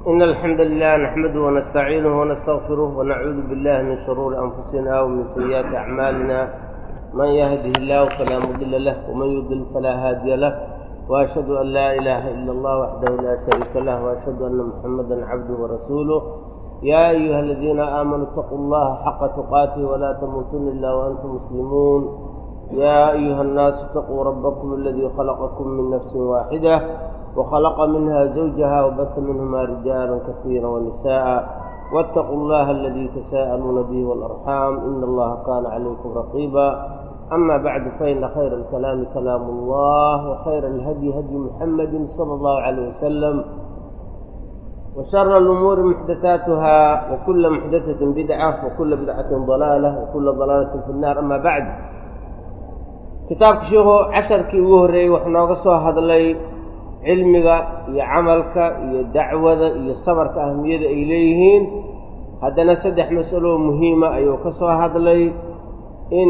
إن الحمد لله نحمده ونستعينه ونستغفره ونعوذ بالله من شرور أنفسنا ومن سيئات أعمالنا من يهده الله فلا مضل له ومن يضلل فلا هادي له وأشهد أن لا إله إلا الله وحده لا شريك له وأشهد أن محمدا عبده ورسوله يا أيها الذين آمنوا اتقوا الله حق تقاته ولا تموتن إلا وأنتم مسلمون يا أيها الناس اتقوا ربكم الذي خلقكم من نفس واحدة وخلق منها زوجها وبث منهما رجالا كثيرا ونساء واتقوا الله الذي تساءلون به والأرحام إن الله كان عليكم رقيبا أما بعد فإن خير الكلام كلام الله وخير الهدي هدي محمد صلى الله عليه وسلم وشر الأمور محدثاتها وكل محدثة بدعة وكل بدعة ضلالة وكل ضلالة في النار أما بعد kitaabka sheikhu casharkii ugu horreeyey wuxuu nooga soo hadlay cilmiga iyo camalka iyo dacwada iyo sabarka ahmiyada ay leeyihiin haddana saddex mas'aloo muhiima ayuu ka soo hadlay in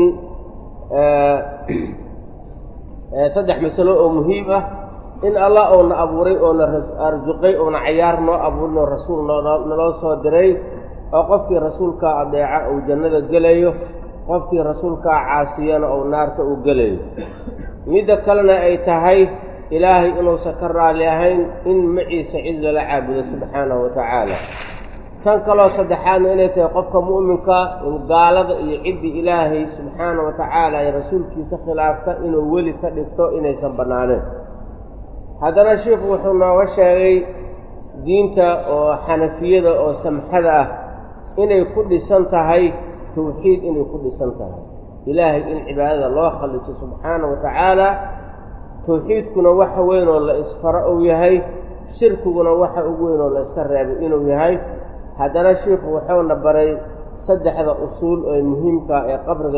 saddex masalo oo muhiim ah in allah uuna abuuray oona arsuqay oona cayaar noo abuurin oo rasuul naloo soo diray oo qofkii rasuulkaa adeeca uu jannada gelayo qofkii rasuulkaa caasiyana ou naarta uu gelayo midda kalena ay tahay ilaahay inuusan ka raalli ahayn in maciisa cid lala caabudo subxaanahu wa tacaala tan kaloo saddexaadna inay tahay qofka mu'minka in gaalada iyo ciddii ilaahay subxaanahu wa tacaala ay rasuulkiisa khilaafta inuu weli ka dhigto inaysan bannaaneen haddana sheikhu wuxuu nooga sheegay diinta oo xanafiyada oo samxada ah inay ku dhisan tahay tawxiid inay ku dhisan tahay ilaahay in cibaadada loo khaliso subxaana wa tacaala tawxiidkuna waxa weyn oo la isfaro uu yahay shirkiguna waxa ugu weyn oo la iska reebay inuu yahay haddana sheikhu wuxuuna baray saddexda usuul ee muhiimka ee qabriga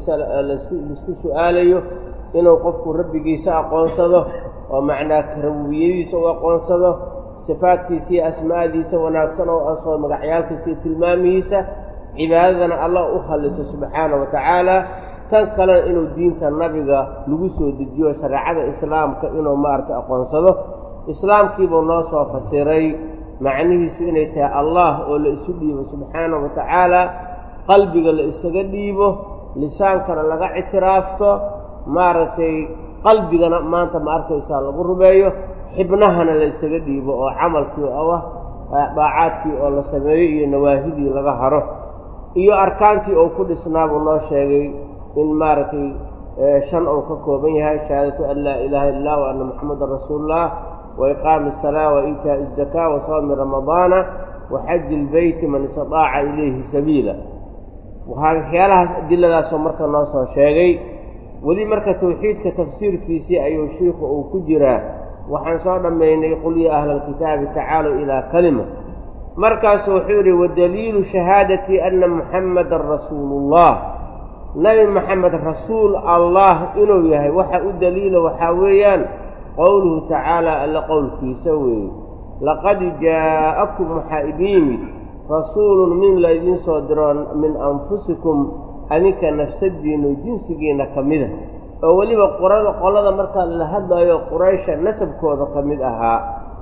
laisku su'aalayo inuu qofku rabbigiisa aqoonsado oo macnaa rabubiyadiisa u aqoonsado sifaadkiisa iyo asmaa'diisa wanaagsan oo asoo magacyaalkiisa iyo tilmaamihiisa cibaadadana allah u khaliso subxaana wa tacaala tan kalena inuu diinta nabiga lagu soo dejiyo shareecada islaamka inuu maaragtay aqoonsado islaamkiibuu noo soo fasiray macnihiisu inay tahay allah oo la isu dhiibo subxaana wa tacaala qalbiga la isaga dhiibo lisaankana laga ictiraafto maaragtay qalbigana maanta ma arkaysaa lagu rumeeyo xibnahana la isaga dhiibo oo camalkii oo ah daacaadkii oo la sameeyo iyo nawaahidii laga haro iyo arkaantii oo ku dhisnaa buu noo sheegay in maaragtay shan uu ka kooban yahay shahaadatu an laa ilaaha illah wa anna moxamadan rasuululah wa iqaami asalaa wa iitaa'i azakaa wa sawmi ramadaana wa xaji ilbeyti man istadaaca ilayhi sabiila waxyaalahaas adiladaasoo marka noo soo sheegay weli marka tawxiidka tafsiirkiisii ayuu shiikhu uu ku jiraa waxaan soo dhammaynay qul ya ahla alkitaabi tacaalow ilaa kalima markaasu wuxuu yidhi wadaliilu shahaadati anna muxammadan rasuulullah nebi moxamed rasuul allah inuu yahay waxa u daliila waxaa weeyaan qowluhu tacaala alla qowlkiisa weeye laqad jaa'akum waxaa idin yimid rasuulun min laydiin soo diro min anfusikum adinka nafsadiinnu jinsigiinna ka mida oo weliba qurada qolada markaa la hadlayo quraysha nasabkooda ka mid ahaa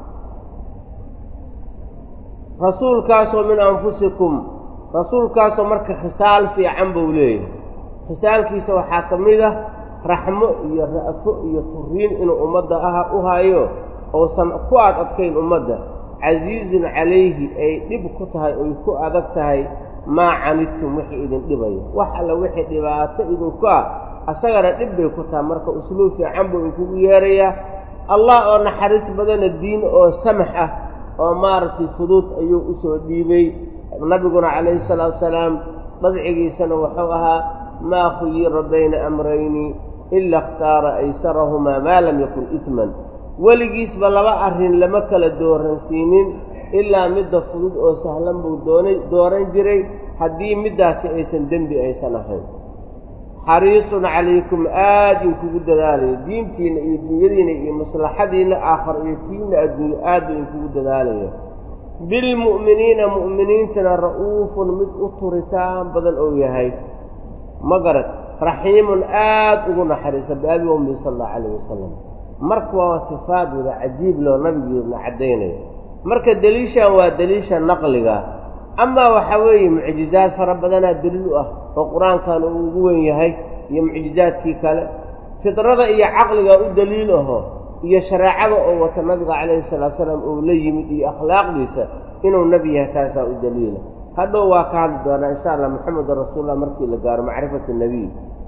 rasuulkaasoo min anfusikum rasuulkaasoo marka khisaal fiican buu leeyahay khisaalkiisa waxaa ka mid ah raxmo iyo ra'fo iyo turiin inuu ummadda ah u hayo uusan ku ad adkayn ummadda casiizun calayhi ay dhib ku tahay oy ku adag tahay maa canidtum wixii idin dhibaya wax alla wixii dhibaato idinku ah asagana dhib bay ku tahay marka usluub fiican buu inkugu yeerayaa allah oo naxariis badana diin oo samax ah oo maaragtay fuduud ayuu u soo dhiibay nabiguna calayhi salaatu wasalaam dabcigiisana wuxuu ahaa maa khuyira bayna amrayni ila ikhtaara aysarahumaa maa lam yakun idman weligiisba laba arrin lama kala dooransiinin ilaa midda fudud oo sahlan buu doonay dooran jiray haddii middaasi aysan dembi aysan ahayn xariisun calaykum aad inkugu dadaalayo diintiinna iyo dunyadiinna iyo maslaxadiinna aakhar iyo tiinna adduunyo aad buu inkugu dadaalayo bilmu'miniina mu'miniintana ra'uufun mid u turitaan badan ou yahay ma garad raxiimun aad ugu naxariisa biabi ummi sala allahu calayh wasalam marka waa sifaad wada cajiib loo nabigeedna caddaynayo marka deliishan waa deliisha naqliga amaa waxaa weeye mucjizaad fara badanaa deliil u ah oo qur-aankan uu ugu wen yahay iyo mucjizaadkii kale fidrada iyo caqliga u deliil aho iyo shareecada oo wata nabiga calayhi salaatu salaam uu la yimid iyo akhlaaqdiisa inuu nebi yahay taasaa u daliila hadhow waa ka hadli doonaa insha allah moxamedun rasuulullah markii la gaaro macrifatu nebiy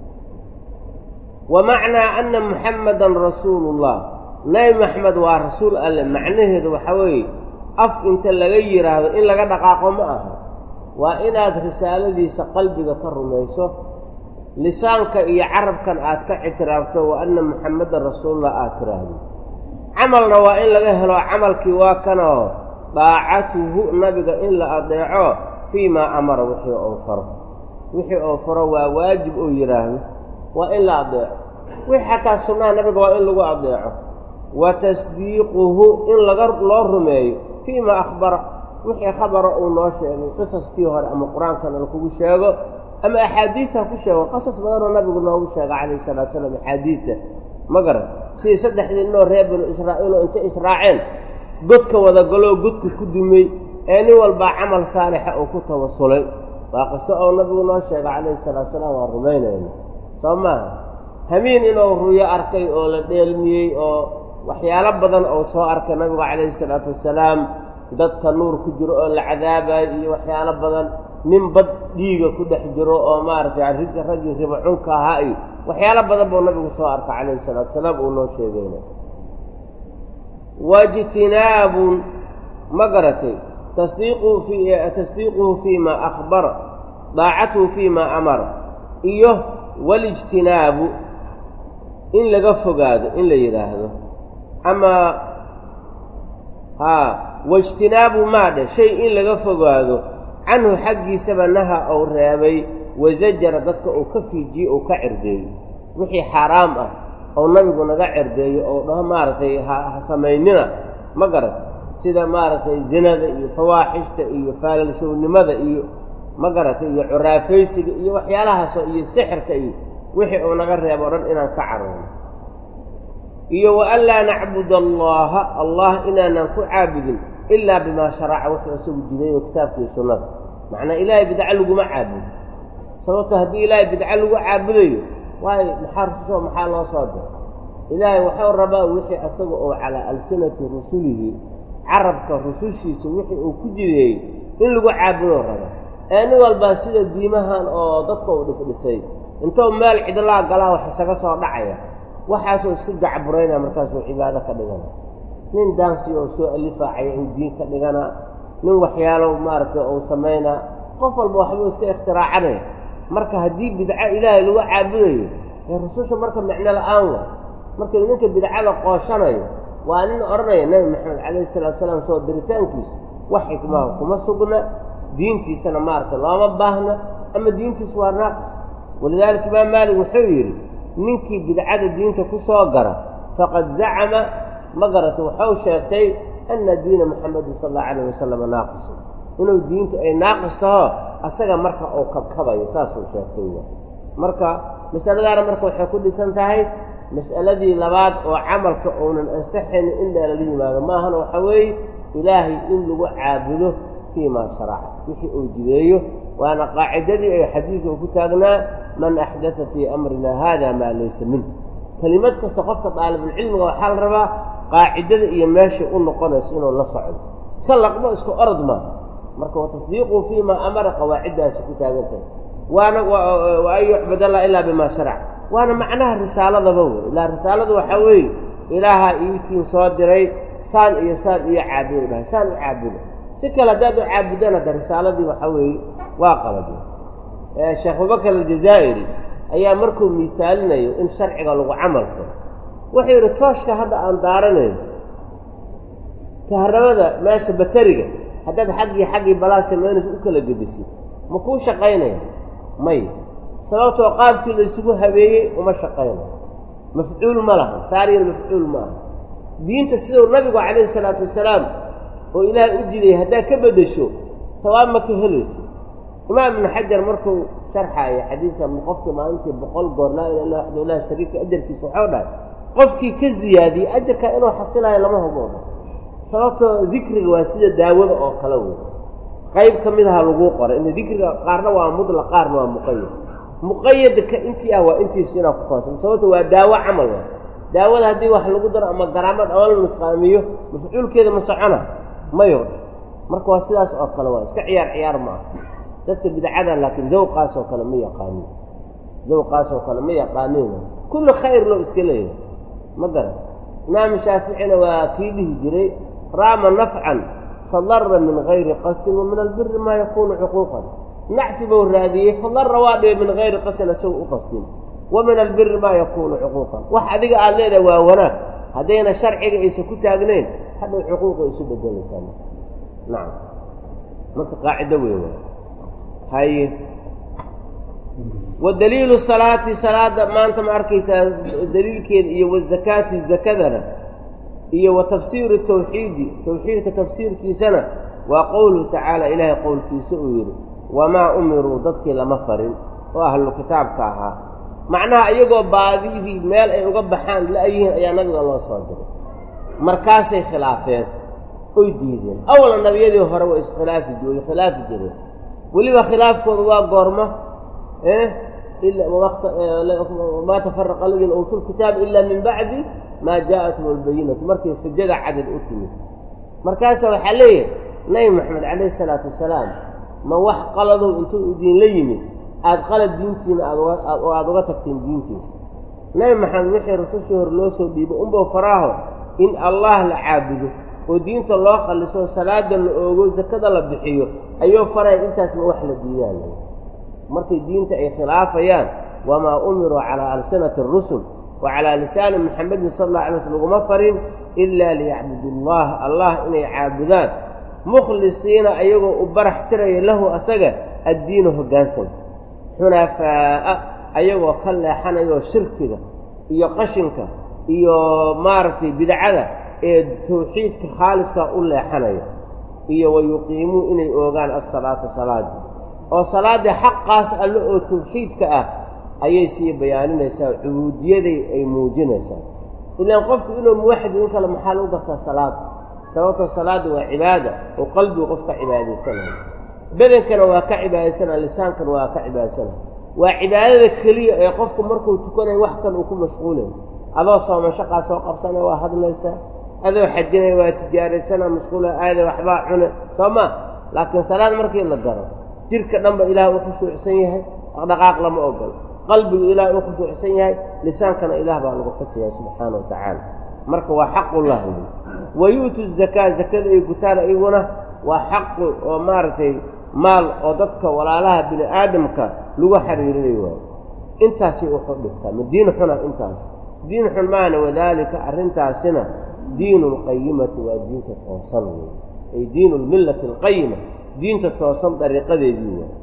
wa macnaa ana muxammadan rasuulullah nebi maxamed waa rasuul alle macnaheedu waxaa weeye af inta laga yidhaahdo in laga dhaqaaqo ma aha waa inaad risaaladiisa qalbiga ka rumayso lisaanka iyo carabkan aad ka ictiraafto wa anna muxammadan rasuulullah aad tiraahdo camalna waa in laga helo camalkii waa kanoo daacatuhu nabiga in la adeeco fii maa amara wixii ou faro wixii ou faro waa waajib uu yidhaahdo waa in la adeeco wixii xataa sunnaha nabiga waa in lagu adeeco wa tasdiiquhu in laga loo rumeeyo fii maa akhbara wixii khabara uu noo sheegay qisaskii hore ama qur-aankana lakugu sheego ama axaadiidta ku sheego qasas badanoo nabigu noogu sheega calayhi salatu salaam axaadiidta ma garan sidii saddexdii inoo reer banu israa'iiloo intay israaceen godka wadagoloo godka ku dumay ee nin walbaa camal saalixa uu ku tawasulay waa qiso oo nabigu noo sheega calayhi salaatu salaam waa rumaynayna soo maaha hamiin inuu ruyo arkay oo la dheelmiyey oo waxyaalo badan ou soo arkay nabigu calayhi salaatu wasalaam dadka nuur ku jiro oo la cadaabayo iyo waxyaalo badan nin bad dhiiga ku dhex jiro oo maaragtay raggii ribo cunka ahaa iyo waxyaalo badan buu nabigu soo arka calayhi salaatu wasalaam uu noo sheegayna waijtinaabun ma garatay tasdiiquhu fi tasdiiquhu fii maa akhbara daacatuhu fii maa amara iyo walijtinaabu in laga fogaado in la yidhaahdo ama haa waijtinaabu maadhe shay in laga fogaado canhu xaggiisaba naha ou reebay wasajara dadka uu ka fiijiye ou ka cirdeeyo wixii xaaraam ah ou nabigu naga cerdeeyo ou dhaho maaragtay ha samaynina ma garat sida maaragtay zinada iyo fawaaxishta iyo faalalshownimada iyo ma garatay iyo curaafaysiga iyo waxyaalahaasoo iyo sixirka iyo wixii uu naga reebo o dhan inaan ka caroono iyo wa an laa nacbud allaha allah inaanan ku caabudin ilaa bimaa sharaca wuxuu isagu jidayo kitaabkaiyo sunnada macnaa ilaahay bidco laguma caabudo sababto haddii ilaahay bidco lagu caabudayo waayo maxaa rususoo maxaa loo soo diray ilaahay waxuu rabaa wixii isaga oo calaa alsinati rusulihi carabka rusushiisa wixii uu ku jideeyey in lagu caabudoo raba ee nin walbaa sida diimahan oo dadka uu dhisdhisay intou meel cidlaa galaa wax isaga soo dhacaya waxaasoo isku gacburaynaa markaasuu cibaado ka dhigana nin daansi oo soo alifaacaya in diin ka dhigana nin waxyaalo maaragtay uu samaynaa qof walba waxbuu iska ikhtiraacanayo marka haddii bidco ilaahay lagu caabudayo ee rususha marka micno la-aan waa marka ninka bidcada qooshanayo waa nin odhanaya nebi maxamed calayhi salaatu salaam soo diritaankiisa wax xikmaha kuma sugna diintiisana maaragtay looma baahna ama diintiisu waa naaqis walidaalika imaam maalik wuxuu yidhi ninkii bidcada diinta ku soo gara faqad zacama ma garatay waxau sheegtay ana diina muxamedin sala allahu calayh wasalam naaqisun inuu diintu ay naaqis taho asaga marka uu kabkabayo saasuu sheegtay marka masaladaana marka waxay ku dhisan tahay mas'aladii labaad oo camalka uunan ansaxaynin in lala yimaado maahana waxaa weeye ilaahay in lagu caabudo fii maa sharaca wixii uu jideeyo waana qaacidadii ay xadiidka ku taagnaa man axdata fii amrina haada maa laysa minhu kelimad kasta qofka daalibulcilmiga waxaa la rabaa qaacidada iyo meeshay u noqonayso inuu la socdo iska laqmo iska orod maaha marka watasdiiqu fii maa amara qawaaciddaasi ku taagan tahay waana wa an yucbad allah ilaa bimaa sharac waana macnaha risaaladaba wey ilaa risaaladu waxaa weeye ilaahaa iitiin soo diray saan iyo saan iyo caabudo dhahay saan u caabudo si kale haddaad u caabudaan hadda risaaladii waxaa weeye waa qalade sheekh abubakar aljazaa'iri ayaa markuu miitaalinayo in sharciga lagu camal falo wuxuu yidhi tooshka hadda aan daaranayn kaharabada meesha bateriga haddaad xaggii xaggii balaa samaynaysa u kala gedisid ma kuu shaqaynaya may sababtoo qaabkii laysugu habeeyey uma shaqaynayo mafcuul ma laha saariyal mafcuul ma aha diinta siduu nabigu calayhi salaatu wasalaam oo ilaahay u jidayay haddaad ka beddesho sawaab ma ka helaysa imaam ibnu xajar markuu sharxaaya xadiidkan qofkii maalintii boqol goor laa ila illa waxdu ilahi shariifka ajarkiisa waxau dhahay qofkii ka ziyaadiyey ajarkaa inuu xasilayo lama huboodo sababtoo dikriga waa sida daawada oo kale wey qayb ka mid aha laguu qoray in dikriga qaarna waa mudlaq qaarna waa muqayad muqayadka intii ah waa intiisu inaa ku koonsan sababto waa daawo camal waa daawada haddii wax lagu daro ama garaamad ama la nusqaamiyo mafcuulkeeda ma socona mayo marka waa sidaas oo kale waa iska ciyaar ciyaar ma ah dadka bidcada laakiin dawqaas oo kale ma yaqaanin dawqaas oo kale ma yaqaanin kulli khayr loo iska leeyahay ma garan imaamu shaaficina waa kii dhihi jiray raama nafcan fadara min gayri qasdin wa min albiri maa yakunu xuquuqan nacfi buu raadiyey fadara waa dhibe min gayri qasdin isaga u qasdin wa min albiri maa yakunu xuquuqan wax adiga aada leedahay waa wanaag haddayna sharciga aysan ku taagnayn hadhow xuquuqay isu bedelaysaa nacam marka qaacido weyn waa haye wa daliilu salaati salaada maanta ma arkaysaa daliilkeeda iyo wazakaati zakadana iyo wa tafsiiru tawxiidi tawxiidka tafsiirkiisana waa qowluhu tacaala ilaahay qowlkiisa uu yidhi wamaa umiruu dadkii lama farin oo ahlu kitaabka ahaa macnaha iyagoo baadidii meel ay uga baxaan la-yihiin ayaa nabiga loo soo diray markaasay khilaafeen oy diideen awala nabiyadii hore waa iskhilaafi way khilaafi jireen weliba khilaafkooda waa goorma maa tafaraqa aladiina uutuu lkitaab ila min bacdi maa jaaءathum albayinatu markay xujada cadad u timid markaasa waxaa leeyahay nabi moxamed calayh isalaatu wasalaam ma wax qaladow intuu idinla yimid aada qalad diintiina aadoo aada uga tagteen diintiisa nabi maxamed wixii rasushii hore loo soo dhiibo unbow faraaho in allah la caabudo oo diinta loo khalliso salaada la oogo sakada la bixiyo ayuu faraya intaasma wax la diidaan markay diinta ay khilaafayaan wamaa umiruu calaa alsinati اrusul wa calaa lisaani maxamedin sala alla alay sl laguma farin ilaa liyacbudu allah allah inay caabudaan mukhlisiina ayagoo u barax tiraya lahu asaga addiinu hoggaansan xunafaa'a ayagoo ka leexanayoo shirkiga iyo qashinka iyo maaragtay bidcada ee tawxiidka khaaliskaa u leexanaya iyo wa yuqiimuu inay oogaan asalaata salaadii oo salaaddii xaqaas alle oo tawxiidka ah ayay sii bayaaninaysaa cubuudiyaday ay muujinaysaa ilaan qofku inuu muwaxid in kale maxaa lagu gartaa salaada sababtoo salaadda waa cibaada oo qalbigu qof ka cibaadaysanaya bedankana waa ka cibaadaysanaya lisaankana waa ka cibaadaysanaya waa cibaadada keliya ee qofku markuu tukanayo wax kan uu ku mashquulayo adoo sooma shaqaa soo qabsanaya waa hadlaysaa adoo xajinaya waa tijaaraysana mashquula aada waxbaa cune soo ma laakiin salaad markii la garo jirka dhanba ilaah u khushuucsan yahay dhaqdhaqaaq lama ogolo qalbigu ilaah u khushuucsan yahay lisaankana ilaah baa lagu xusaya subxaana wa tacaala marka waa xaqullah wey wa yu'tu zakaa zakada ay gutaan iyaguna waa xaqu oo maaragtay maal oo dadka walaalaha bini aadamka lagu xiriirinayo waayo intaasay uxu dhigtaa ma diin xuna intaas diin xun maana wadaalika arrintaasina diinu lqayimati waa diinta toosan wey ay diinu lmillati alqayima diinta toosan dariiqadeedii waa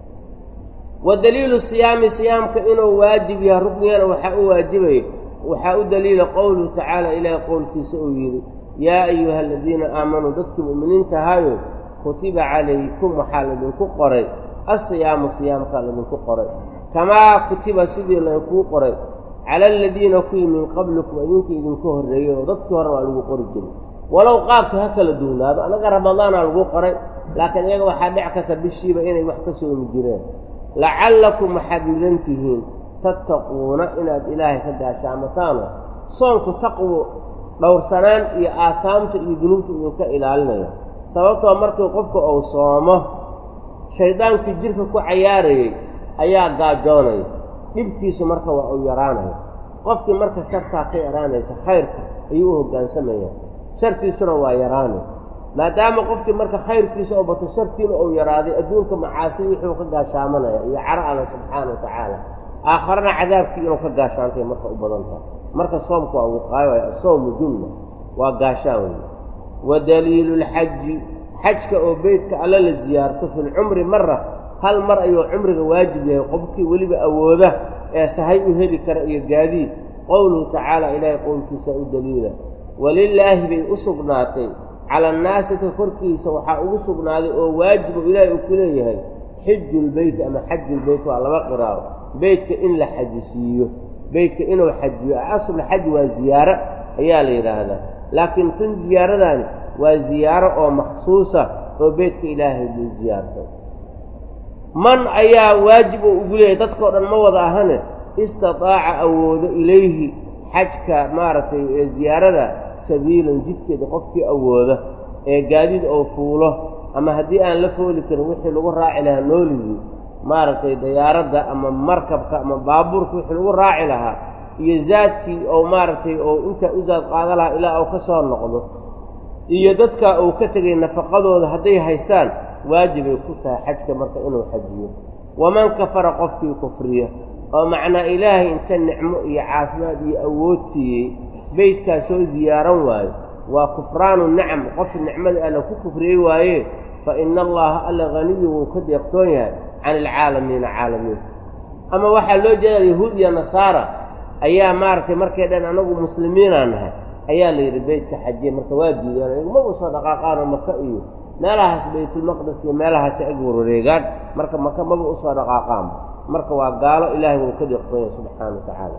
wa daliilu siyaami siyaamka inuu waajib yahay ruknigana waxaa u waajibaya waxaa u daliila qowluhu tacaala ilaahay qowlkiisa uu yidhi yaa ayuha aladiina aamanuu dadkii mu'miniinta ahayo kutiba calaykum waxaa laydinku qoray asiyaamu siyaamkaa laydinku qoray kamaa kutiba sidii laynkuu qoray cala aladiina kuwii min qablikum idinka idinku horreeyey oo dadkii hore waa lagu qori jiray walow qaabka ha kala duwnaado annaga ramadaana lagu qoray laakiin iyaga waxaa dhic kasta bishiiba inay wax ka soomi jireen lacallakum waxaad mudan tihiin tattaquuna inaad ilaahay ka gaashaamataano soonku taqwo dhowrsanaan iyo aahaamta iyo dunuubta idinka ilaalinaya sababtoo markii qofka uu soomo shaydaankii jirka ku cayaarayay ayaa gaajoonaya dhibkiisu marka waa uu yaraanaya qofkii marka shartaa ka yaraanaysa khayrka ayuu u hoggaansamaya shartiisuna waa yaraanay maadaama qofkii marka khayrkiisa oo bato shartiina uu yaraaday adduunka macaasidi wuxuu ka gaashaamanaya iyo caro alla subxaana wa tacaala aakharana cadaabkii inuu ka gaashaantay marka u badan tahay marka soomku waa wiqaayo waay asawmu junna waa gaashaan wey wa daliilu lxaji xajka oo beytka alla la ziyaarto fi lcumri mara hal mar ayuu cumriga waajib yahay qofkii weliba awooda ee sahay u heli kara iyo gaadiid qowluhu tacaala ilaahay qowlkiisa u daliila walilaahi bay u sugnaatay cala annaasi ka korkiisa waxaa ugu sugnaaday oo waajibu ilaahay uu ku leeyahay xiju lbeyt ama xaju lbeyt waa laba qiraao beytka in la xajisiiyo beytka inuu xajiyo asl xaj waa ziyaaro ayaa la yidhaahdaa laakiin tan ziyaaradaani waa ziyaaro oo makhsuusa oo beydka ilaahay loo ziyaarto man ayaa waajib oo ugu leeyahay dadkao dhan ma wada ahane istataaca awoodo ilayhi xajka maaragtay ee ziyaarada sabiilan jidkeeda qofkii awooda ee gaadiid oo fuulo ama haddii aan la fooli karin wixii lagu raaci lahaa nooligii maaragtay dayaaradda ama markabka ama baabuurka wixii lagu raaci lahaa iyo zaadkii oo maaragtay oo intaa u zaad qaada lahaa ilaa uu ka soo noqdo iyo dadka uu ka tegay nafaqadooda hadday haystaan waajibay ku tahay xajka marka inuu xajiyo waman kafara qofkii kufriya oo macnaa ilaahay inta nicmo iyo caafimaad iyo awood siiyey beydkaa soo ziyaaran waayo waa kufraanu nicam qof nicmada alla ku kufriyey waaye fa ina allaha alla haniyu wuu ka deeqtoon yahay can alcaalamiina caalamiin ama waxaa loo jeedaa yahuud iyo nasaara ayaa maaragtay markay dhan anagu muslimiinaa nahay ayaa la yidhi beytka xajiye marka waa diideen iguma usoo dhaqaaqaanoo maka iyo meelahaas baytulmaqdis iyo meelahaas ag warwareegaan marka maka maba usoo dhaqaaqaanba marka waa gaalo ilaahay wuu ka deeqtoon yahay subxaana wa tacaala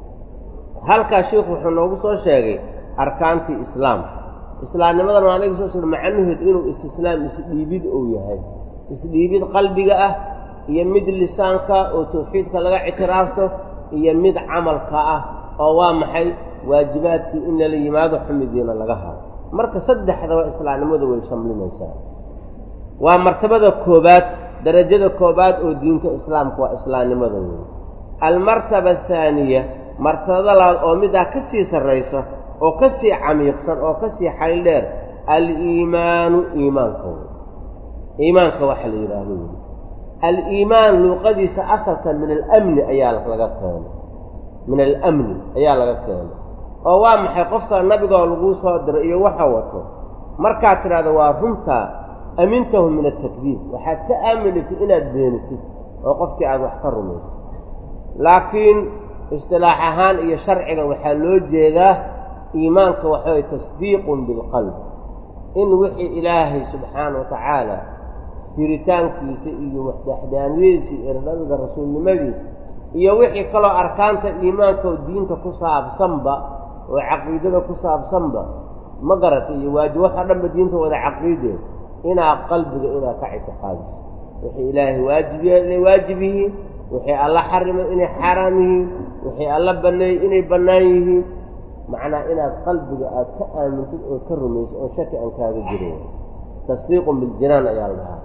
halkaas sheikhu wuxuu noogu soo sheegay arkaantii islaamka islaamnimadan waa anaga soo sheegay macnaheedu inuu istislaam isdhiibid uu yahay isdhiibid qalbiga ah iyo mid lisaanka oo tawxiidka laga ictiraafto iyo mid camalka ah oo waa maxay waajibaadkii in lala yimaado xumidiina laga haro marka saddexdaba islaamnimadu way shamlinaysaa waa martabada koobaad darajada koobaad oo diinta islaamka waa islaamnimada weeye almartaba athaaniya martabada labaad oo middaa ka sii sarraysa oo ka sii camiiqsan oo ka sii xayl dheer aliimaanu iimaanka wey iimaanka waxa la yidhaahdo wey aliimaan luuqadiisa asalkan min alamni ayaa laga keenay min alamni ayaa laga keenay oo waa maxay qofka nabigoo laguu soo diray iyo waxa wato markaad tidhahdo waa runtaa amintahu min atakdiib waxaad ka aaminaytay inaad beenisid oo qofkii aad wax ka rumaysid laakiin istilaax ahaan iyo sharciga waxaa loo jeedaa iimaanka waxaway tasdiiqun bilqalb in wixii ilaahay subxaana wa tacaala jiritaankiisa iyo waxdaxdaaniyadiisa iyo nabiga rasuulnimadiisa iyo wixii kaloo arkaanta iimaanka oo diinta ku saabsanba oo caqiidada ku saabsanba ma garatay iyo waajib waxoo dhanba diinta wada caqiideen inaa qalbiga inaa ka ictiqaadiso wixii ilaahay waajibiya inay waajib yihiin wixii alla xarimay inay xaaraam yihiin wixii alla banneeyey inay bannaan yihiin macnaa inaad qalbiga aad ka aamintid oo ka rumaysid oo shaki aan kaaga jirin tasdiiqun biljinaan ayaa la dhahaa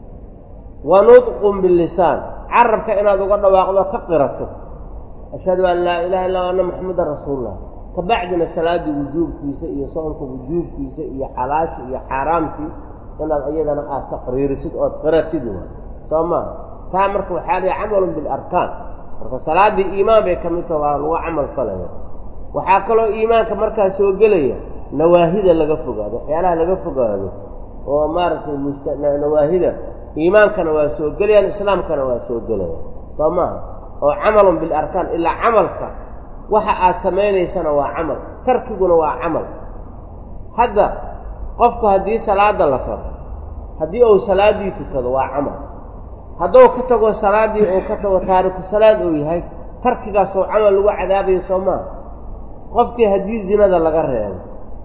wa nudqun billisaan carabka inaad uga dhawaaqdo ka qirato ashhadu an laa ilaha illa anna maxamedan rasuulullah kabacdina salaaddii wujuubkiisa iyo soonka wujuubkiisa iyo xalaashii iyo xaaraamtii inaad iyadana aad taqriirisid ood qiratid waa soo maaha taa marka waxaa lihi camalun bilarkaan marka salaaddii iimaan bay ka mid taha waa lagu camal falaya waxaa kaloo iimaanka markaa soo gelaya nawaahida laga fogaado waxyaalaha laga fogaado oo maaragtay nawaahida iimaankana waa soo gelayaan islaamkana waa soo gelayaan soo maaha oo camalun bilarkaan ilaa camalka waxa aad samaynaysana waa camal tarkiguna waa camal hadda qofku haddii salaadda la faro haddii uu salaaddii tukado waa camal hadduu ka tago salaaddii uu ka tago taariku salaad uu yahay tarkigaasoo camal lagu cadaabayo soo maaha qofkii haddii zinada laga reebo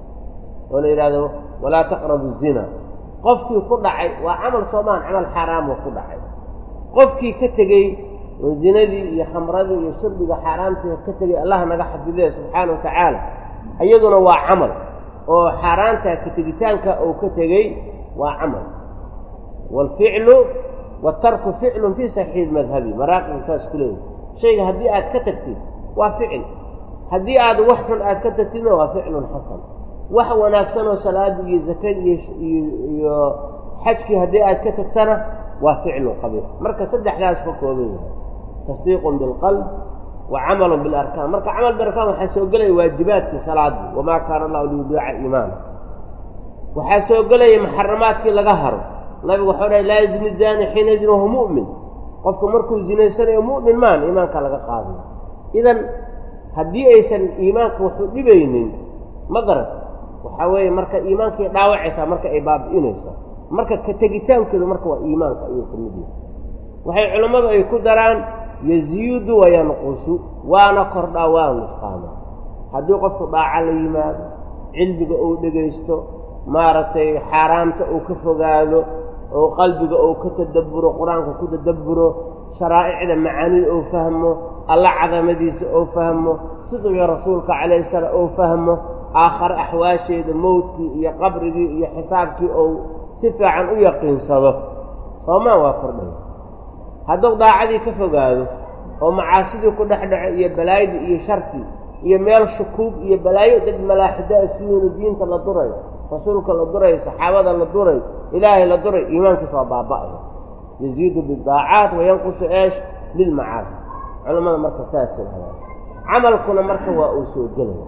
oo la yidhaahdo walaa taqrabu zina qofkii ku dhacay waa camal soomaan camal xaaraamoo ku dhacay qofkii ka tegey oo zinadii iyo khamradii iyo shurbiga xaaraamtii ka tegey allah naga xafidee subxaana wa tacaala iyaduna waa camal oo xaaraanta ka tegitaanka uu ka tegey waa camal waalficlu waatarku ficlun fii saxiix madhabi maraaqibka saas ku leeyahy shayga haddii aad ka tagtid waa ficil haddii aad wax xun aad ka tagtidna waa ficlun xasan wax wanaagsanoo salaadii iyo zakadii iyo xajkii haddii aad ka tagtana waa ficlun qabiix marka saddexdaas ka kooban yahay tasdiiqun bilqalb wa camalun bilarkaan marka camal bilarkaan waxaa soo gelaya waajibaadkii salaadii wamaa kaana allahu liyudiica iimaana waxaa soo gelaya muxaramaadkii laga haro nabigu waxau dhahay laa yazni zaani xiina yazni wahu mu'min qofku markuu zinaysanayo mu'min maan iimaanka laga qaadayo idan haddii aysan iimaanka waxu dhibaynin ma garat waxaa weeye marka iimaankay dhaawacaysaa marka ay baabi'inaysaa marka ka tegitaankeedu marka waa iimaanka ayuu ka mid yahay waxay culammadu ay ku daraan yaziidu wayanqusu waana kordhaa waana nusqaamaa haddii qofku dhaaca la yimaado cilmiga uu dhegaysto maaragtay xaaraamta uu ka fogaado oo qalbiga uu ka tadabburo qur-aanka ku tadabburo sharaa'icda macaanida uu fahmo alla cadamadiisa uu fahmo sidqiga rasuulka calayhi salaam uu fahmo aakhare axwaasheeda mowdkii iyo qabrigii iyo xisaabkii uu si fiican u yaqiinsado soomaan waa kordhaya hadduu daacadii ka fogaado oo macaasidii ku dhex dhaco iyo balaayadii iyo shartii iyo meel shukuug iyo balaayo dad malaaxidaa siyoonu diinta la durayo rasuulka la durayo saxaabada la durayo ilaahay la durayo iimaankiisa waa baaba'aya yaziidu bidaacaat wayanqusu eesh lilmacaasi culammada marka saas yidhahdaan camalkuna marka waa uu soo gelaya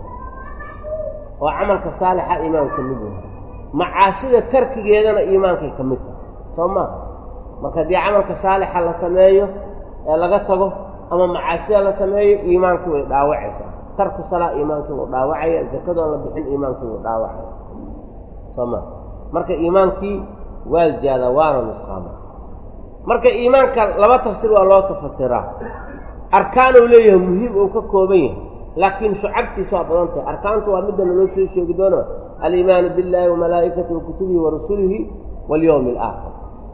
oo camalka saalixa iimaan ka mid yahay macaasida tarkigeedana iimaankay ka mid tahay soo maaha marka haddii camalka saalixa la sameeyo ee laga tago ama macaasida la sameeyo iimaankii way dhaawacaysaa tarku salaa iimaankii wuu dhaawacaya zakadoon la bixin iimaankii wuu dhaawacaya soo maa marka iimaankii waa ziyaadaa waana nusqaama marka iimaanka laba tafsiir waa loo tafasiraa arkaanuu leeyahay muhiim uu ka kooban yahay laakiin shucabtiisa waa badan tahay arkaantu waa midda naloo soo sheegi doono aliimaanu biاllaahi wamalaa'ikatihi wakutubihi warasulihi walyowmi alaakhir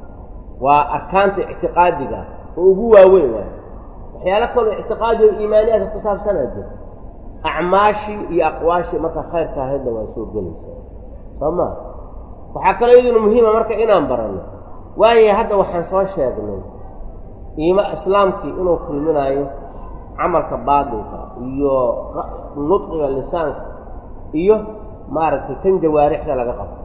waa arkaanta ictiqaadiga oo ugu waaweyn waay waxyaalo kaloo ictiqaadi oo iimaaniyaadka ku saabsanaa jira acmaashii iyo aqwaashii marka khayrka ahaydna waa soo gelaysaa soo maa waxaa kaloo iyaduna muhiima marka inaan baranno waayo hadda waxaan soo sheegnay iima islaamkii inuu kulminaayo camalka baatilka iyo nudqiga lisaanka iyo maaragtay kan jawaarixda laga qabto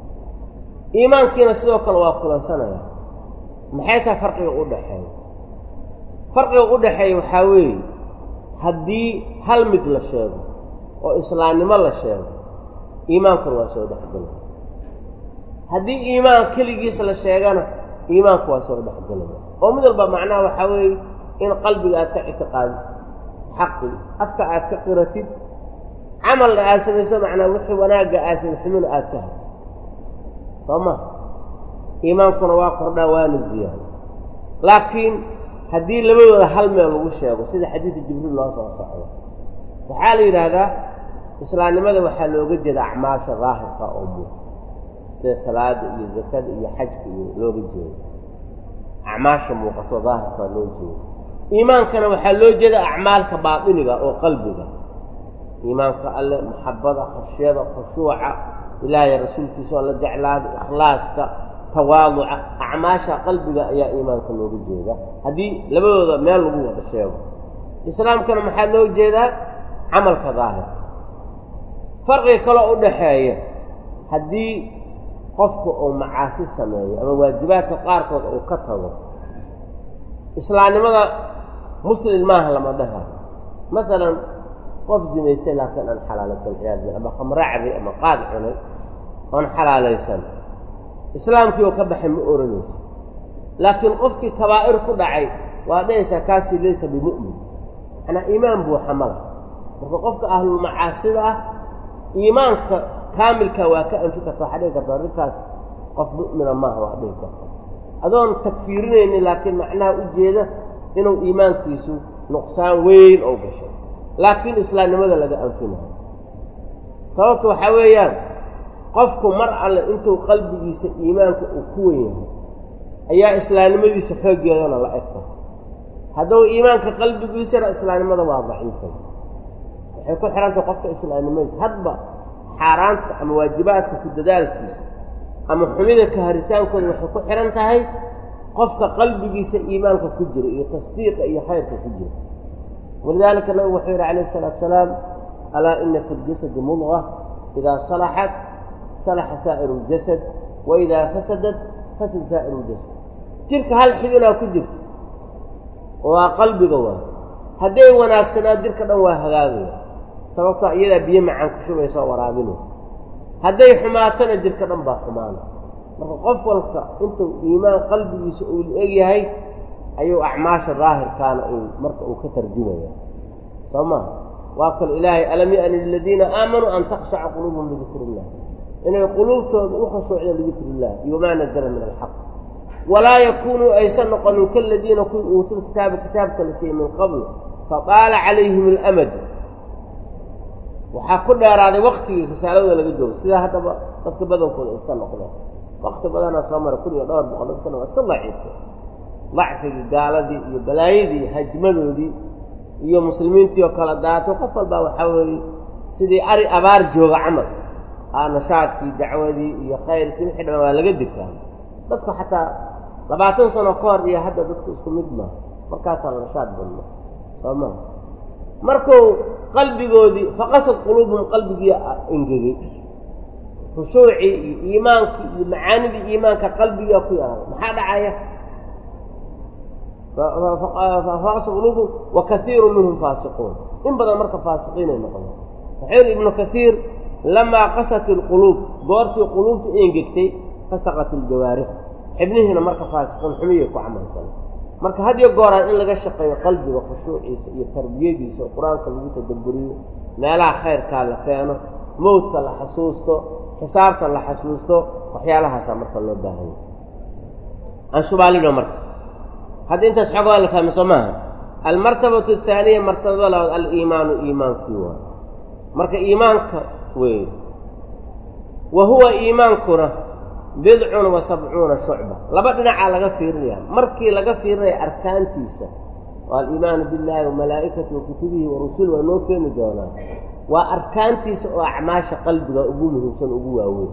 iimaankiina sidoo kale waa kulansanaya maxay tahay farqiga u dhaxeeya farqiga u dhaxeeya waxaa weeye haddii hal mid la sheego oo islaamnimo la sheego iimaankuna waa soo dhexgelaya haddii iimaan keligiis la sheegana iimaanku waa soo dhexgelaya oo mid walba macnaha waxaa weeye in qalbiga aad ka ictiqaadiso xaqii afka aad ka qiratid camalna aad samayso macnaa wixii wanaagga aasan xumina aad ka hadto soo ma iimaankuna waa kordhaa waana ziyaado laakiin haddii labadooda hal meel lagu sheego sida xadiidu jibriil loo soo socdo waxaa la yidhaahdaa islaamnimada waxaa looga jeeda acmaasha daahirka oo muuqata sida salaada iyo zakada iyo xajka iyo looga jeedo acmaasha muuqato daahirka loo jeedo iimaankana waxaa loo jeeda acmaalka baatiniga oo qalbiga iimaanka alle maxabada khashyada khushuuca ilaahay rasuulkiisa oo la jeclaada ikhlaaska tawaaduca acmaasha qalbiga ayaa iimaanka looga jeeda haddii labadooda meel lagu wada sheego islaamkana maxaa loo jeedaa camalka daahirka farqiga kaloo u dhaxeeya haddii qofku uu macaasi sameeyo ama waajibaadka qaarkood uu ka tago islaamnimada muslim maaha lama dhahayo masalan qof zinaystay laakiin aan xalaalaysan ciyaad bil ama khamro cabay ama qaad cunay oon xalaalaysan islaamkii oo ka baxay ma oranayso laakiin qofkii kabaa'ir ku dhacay waa dhahaysaa kaasii laysa bimu'min macnaa iimaan buuxa mala marka qofka ahlulmacaasida ah iimaanka kaamilka waa ka anfi karta waxaa dhihi karta arrinkaas qof mu'mina maaha waa dhihi karta adoon takfiirinaynin laakiin macnaha u jeeda inuu iimaankiisu nuqsaan weyn oo gashay laakiin islaamnimada laga anfinayo sababtu waxaa weeyaan qofku mar alle intuu qalbigiisa iimaanka uu ku wen yahay ayaa islaamnimadiisa xooggeedana la egta hadduu iimaanka qalbigiisana islaamnimada waa daciifay waxay ku xihantay qofka islaamnimadiisa hadba xaaraanta ama waajibaadka ku dadaalkiisa ama xumida ka haritaankooda waxay ku xihan tahay qofka qalbigiisa iimaanka ku jira iyo tasdiiqa iyo khayrka ku jira walidaalika nabigu wuxuu yidhi calayh isalaatu salaam alaa ina fi ljasadi mudqa idaa salaxat salaxa saa'iru ljasad wa idaa fasadat fasad saa'iru ljasad jirka hal xibinaa ku jirta waa qalbiga waa hadday wanaagsanaa jirka dhan waa hagaagaya sababtoo iyadaa biyo macaan ku shubaysa oo waraabinaysa hadday xumaatana jirka dhan baa xumaana marka qof walka intuu iimaan qalbigiisa uu la-eg yahay ayuu acmaasha daahirkaana uu marka uu ka tarjumaya soo maha waa kal ilaahay alam ya'ni liladiina aamanuu an takshaca quluubuhum lidikri illah inay quluubtooda u khashuucda lidikri illah iyo wamaa nazala min alxaq walaa yakunuu aysan noqonin kaladiina kuwii uutul kitaaba kitaabka la siiyey min qabl fadaala calayhim alamadu waxaa ku dheeraaday waktigii risaaladooda laga joogo sidaa haddaba dadka badankooda iska noqdeen wakti badanaa soo mara kun iyo dhowr boqol dadkana waa iska daciifta dacfigii gaaladii iyo balaayadii hajmadoodii iyo muslimiintii oo kala daato qof walbaa waxaa weeye sidii ari abaar jooga camal aa nashaadkii dacwadii iyo khayrkii wixii dhamaan waa laga dikaa dadku xataa labaatan sano ka hor iyo hadda dadku isku mid maaha markaasaa la nashaad badno soo maa markuu qalbigoodii faqasad quluubuhum qalbigii engegey khushuucii iyo iimaankii iyo macaanidii iimaanka qalbigaa ku yaraaday maxaa dhacaya faqasad quluubuhum wa kaiiru minhum faasiquun in badan marka faasiqiinay noqdeen wuxuu yihi ibnu kaiir lamaa qasat ilquluub goortii quluubta engegtay fasaqat iljawaarix xibnihiina marka faasiqiin xumiyay ku camal fala marka hadiyo gooraan in laga shaqeeyo qalbiga khushuuciisa iyo tarbiyadiisa oo qur-aanka lagu tadabburiyo meelaha khayrkaa la keeno mowdka la xasuusto xisaabta la xasuusto waxyaalahaasaa marka loo baahanya aan shubaalino marka hadda intaas xoogaa la fahmi soo maaha almartabatu athaaniya martabada labaad aliimaanu iimaankii waa marka iimaanka wey wa huwa iimaankuna bidcun wa sabcuuna shucba laba dhinacaa laga fiirinaya markii laga fiirinaya arkaantiisa oo aliimaanu billaahi wa malaa'ikati wa kutubihi wa rusuli waa noo keeni doonaa waa arkaantiisa oo acmaasha qalbiga ugu muhiimsan ugu waaweyn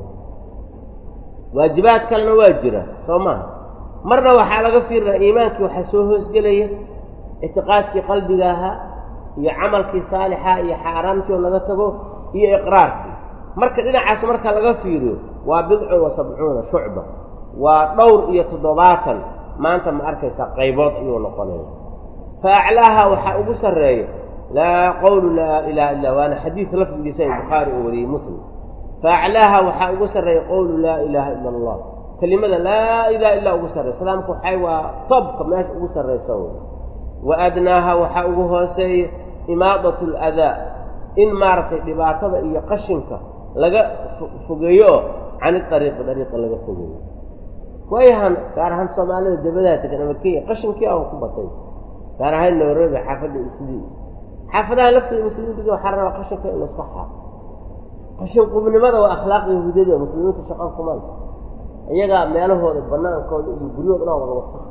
waajibaad kalena waa jira soo maha marna waxaa laga fiirinaya iimaankii waxaa soo hoosgelaya ictiqaadkii qalbiga ahaa iyo camalkii saalixa iyo xaaraamtii oo laga tago iyo iqraarkii marka dhinacaas marka laga fiiriyo waa bidcun wa sabcuuna shucba waa dhowr iyo toddobaatan maanta ma arkaysaa qaybood ayuu noqonaya fa aclaaha waxaa ugu sarreeya laa qowlu laa ilaha illa waana xadiid lafdigiisa ay bukhaari oo wariyey muslim fa aclaaha waxaa ugu sarreeya qowlu laa ilaaha ila allah kelimada laa ilaha illa ugu sarreya islaamka waxay waa tobka meesha ugu sarraysa wey wa adnaaha waxaa ugu hooseeya imaadatu aladaa in maaragtay dhibaatada iyo qashinka laga fogeeyo oo can iariiqi dariiqa laga fogeeyo waayahan gaar ahaan soomaalida dabadaha tegan ama kenya qashinkii aan ku batay gaar ahaan nairobi xaafadda islii xaafadaha laftooda muslimiinta waxaa rabaa qashinka in layska xaaqo qashin qubnimada waa akhlaaq yahuudiyada muslimiinta shaqan kuman iyagaa meelahooda banaankooda iyo guryahooda dhan wada wasaq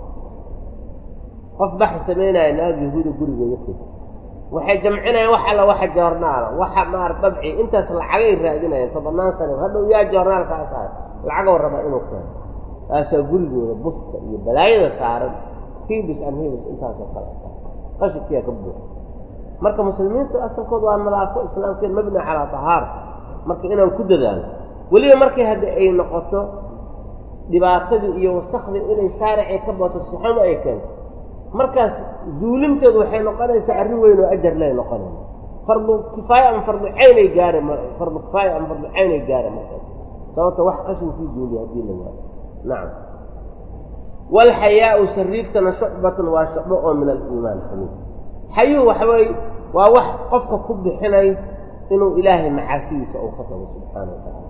qof baxi samaynaya naag yahuuda gurigeeda tegi waxay jamcinayaan wax alla waxa joornaala waxa maar dabci intaas lacagay raadinayaan tobannaan sano hadhow yaa joornaalkaas ah lacagoo rabaa inuu keeno taasaa gurigooda buska iyo balaayada saaran hibis an hibis intaasoo kale saaran qashinkiyaa ka buuxa marka muslimiinta asalkooda waa nadaafo islaamkeen mabni calaa tahaara marka inaan ku dadaalo weliba markay haddi ay noqoto dhibaatadii iyo wasakdii inay shaaricay ka bato sixamo ay keento markaas zuulimteedu waxay noqonaysaa arrin weyn oo ajar lay noqonaya fardu kifaaya ama fardu caynay gaare fardu kifaaya ama fardu caynay gaare markaas sababta wax qashinkii zuuliya haddii la waayo nacam waalxayaau sariigtana shucbatun waa shucbo oo min aliimaan xamiid xayuhu waxa weeye waa wax qofka ku bixinay inuu ilaahay macaasidiisa uu ka tago subxaana wa tacaala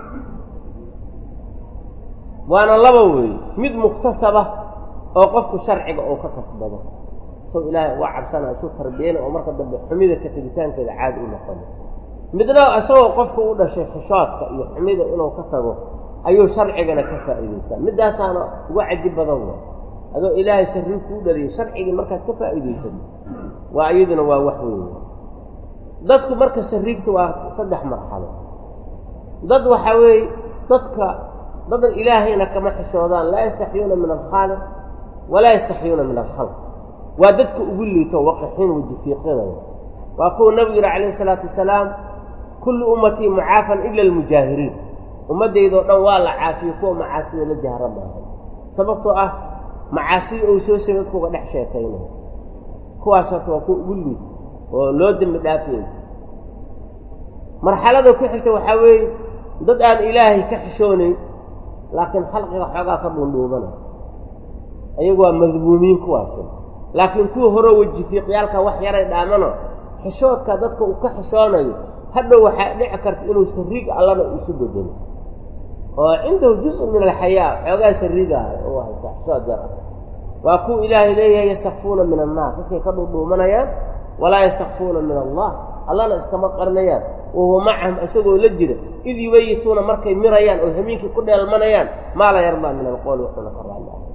waana laba weeye mid muktasaba oo qofku sharciga uu ka kasbado soo ilaahay uga cabsanaya suu tarbiyana oo marka dambe xumida ka tegitaankeeda caadi u noqona midna isagoo qofku u dhashay xishoodka iyo xumida inuu ka tago ayuu sharcigana ka faa'iidaystaa midaasaana uga cajib badan wa adoo ilaahay sarrii kuu dhaliyay sharcigii markaad ka faa'iidaysato waa iyaduna waa wax weyn dadku marka sariigta waa saddex marxalo dad waxaa weeye dadka dadan ilaahayna kama xishoodaan laa yastaxyuuna min alkhaaliq walaa yastaxyuuna min alkhalq waa dadka ugu liito waqixin wajifiiqyada waa kuwa nabigu yihi calayh isalaatu wasalaam kullu ummatii mucaafan ila almujaahiriin ummaddaydao dhan waa la caafiyo kuwa macaasida la jahra maaha sababtoo ah macaasida ou soo samay dadku uga dhex sheekaynaya kuwaas horta waa kuwa ugu liito oo loo dembi dhaafay marxalada ku xigta waxaa weeye dad aan ilaahay ka xishoonayn laakiin khalqiga xoogaa ka dhuundhuubana ayagu waa madmuumiin kuwaasi laakiin kuwa horeo wejifiiqyaalka wax yaray dhaamano xishoodka dadka uu ka xishoonayo hadhow waxaa dhici karta inuu sariig allana isu bedelo oo cindahu juz-un min alxayaa xoogaa sariiga ah oo haysta xishood yar ah waa kuwa ilaahay leeyahay yastakfuuna min annaas dadkay ka dhuudhuumanayaan walaa yastakfuuna min allah allana iskama qarinayaan wahuwa macahum isagoo la jira id yubayituuna markay mirayaan oo hamiinkii ku dheelmanayaan maa la yardaa min alqowli wuxuuna ka raali ah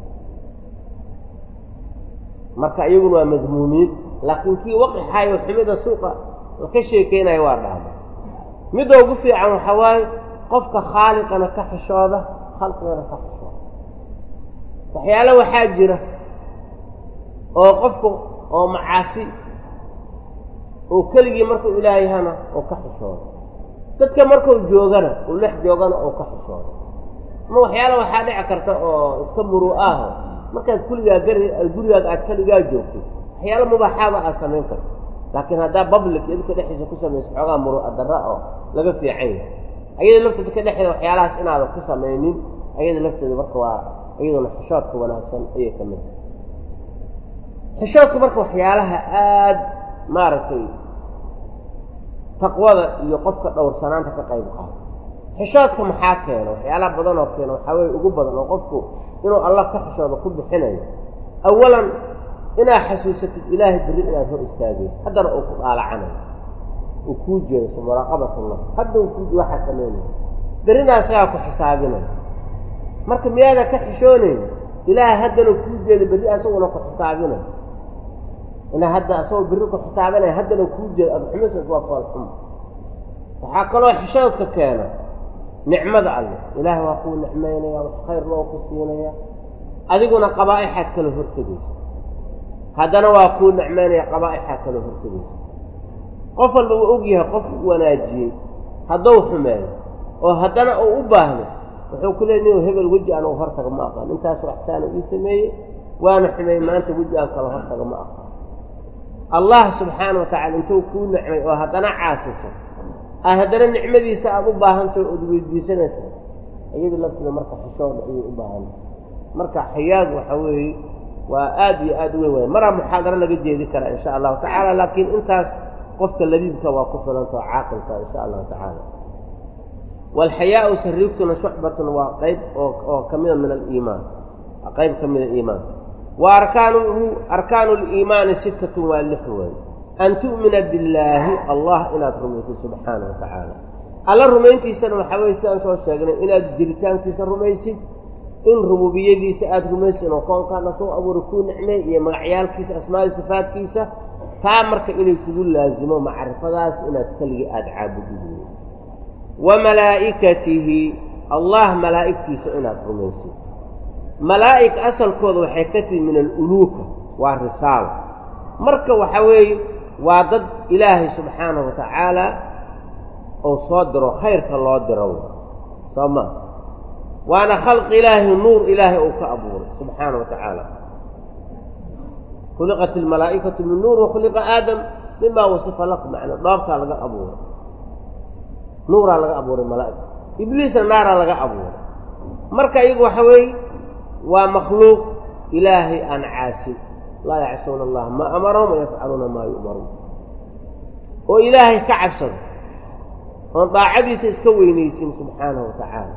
marka iyaguna waa madmuumiin laakiin kii waqixaayo xumida suuqa ka sheekeynayo waa dhaama midda ugu fiican waxaa waaye qofka khaaliqana ka xishooda khalqigana ka xishooda waxyaale waxaa jira oo qofku oo macaasi oo keligii markuu ilaahayhana oo ka xishooda dadka markuu joogana uu lex joogana oo ka xishooda ama waxyaale waxaa dhici karta oo iska muruu aho markaad kuligaa gari gurigaaga aad keligaa joogtid waxyaalo mubaaxaada aad samayn karto laakiin haddaa public idinka dhexdiisa ku samayso xoogaa murua darra oo laga fiican yahay ayada lafteeda ka dhexeeda waxyaalahaas inaadan ku samaynin ayada lafteeda marka waa iyaduna xishoodka wanaagsan ayay ka mid tahay xishoodka marka waxyaalaha aada maaragtay taqwada iyo qofka dhowrsanaanta ka qayb qaado xishoodka maxaa keena waxyaalaha badan oo keena waxaa weye ugu badan oo qofku inuu allah ka xishooda ku bixinayo awalan inaad xasuusatid ilaahay berri inaad hor istaagayso haddana uu ku dhaalacanayo uu kuu jeeso muraaqabatullah hadda uu kuu waxaad samaynaysa berrina isagaa ku xisaabinayo marka miyaadan ka xishoonayn ilaahay haddana kuu jeedo berri asaguna ku xisaabinayo inaa hadda asagoo berri ku xisaabinaya haddana kuu jeedo aada xumisas waa foolxum waxaa kaloo xishoodka keena nicmada alle ilaahay waa kuu nicmaynaya wax khayr loo ku siinaya adiguna qabaa'ixaad kala hortegaysa haddana waa kuu nicmaynaya qabaa'ixaad kala hortegaysa qof walba uu og yahay qof wanaajiyey hadduu xumeeyo oo haddana uu u baahdo wuxuu ku leey nin hebel weji aan u hortaga ma aqaan intaasoo axsaana ii sameeyey waana xumeey maanta weji aan kala hortaga ma aqaan allah subxaana wa tacala intuu kuu nicmay oo haddana caasiso a haddana nicmadiisa aada u baahantaho ood weydiisanaysa iyada lafteeda marka xishooda ayay u baahantah marka xayaagu waxa weeye waa aad iyo aad u weyn waaya maraa muxaadaro laga jeedi karaa insha allahu tacaala laakiin intaas qofka labiibka waa ku filanta oo caaqilka insha allahu tacaala waalxayaau sariigtuna shucbatun waa qayb oo ka mida min aliimaan qayb ka mida iimaanka wa arkaanuhu arkaanu liimaani sittatun waa lix weeye an tu'mina billaahi allah inaad rumaysid subxaana wa tacaala alla rumayntiisana waxaa weye sidaan soo sheegnay inaad jiritaankiisa rumaysid in rububiyadiisa aada rumaysid inuu koonkaana soo abuuri kuu nicmey iyo magacyaalkiisa asmaadi sifaadkiisa taa marka inay kugu laasimo macrifadaas inaad keligii aada caabudid wey wa malaa'ikatihi allah malaa'igtiisa inaad rumaysid malaa'ig asalkooda waxay ka tihi min aluluuka waa risaalo marka waxa weeye waa dad ilaahay subxaanahu wa tacaala uu soo diro khayrka loo diro soo ma waana khalqi ilaahi nuur ilaahay uu ka abuuray subxaana wa tacaala khuliqat almalaa'ikatu min nuur wakhuliqa aadam mima wasifa lakum macnaa dhoobtaa laga abuuray nuuraa laga abuuray malaa'ika ibliisna naaraa laga abuuray marka iyagu waxa weeye waa makhluuq ilaahay aan caasin laa yacsuuna allaha maa amarahum wayafcaluuna maa yu'maruun oo ilaahay ka cabsado oon daacadiisa iska weynaysin subxaanahu wa tacaala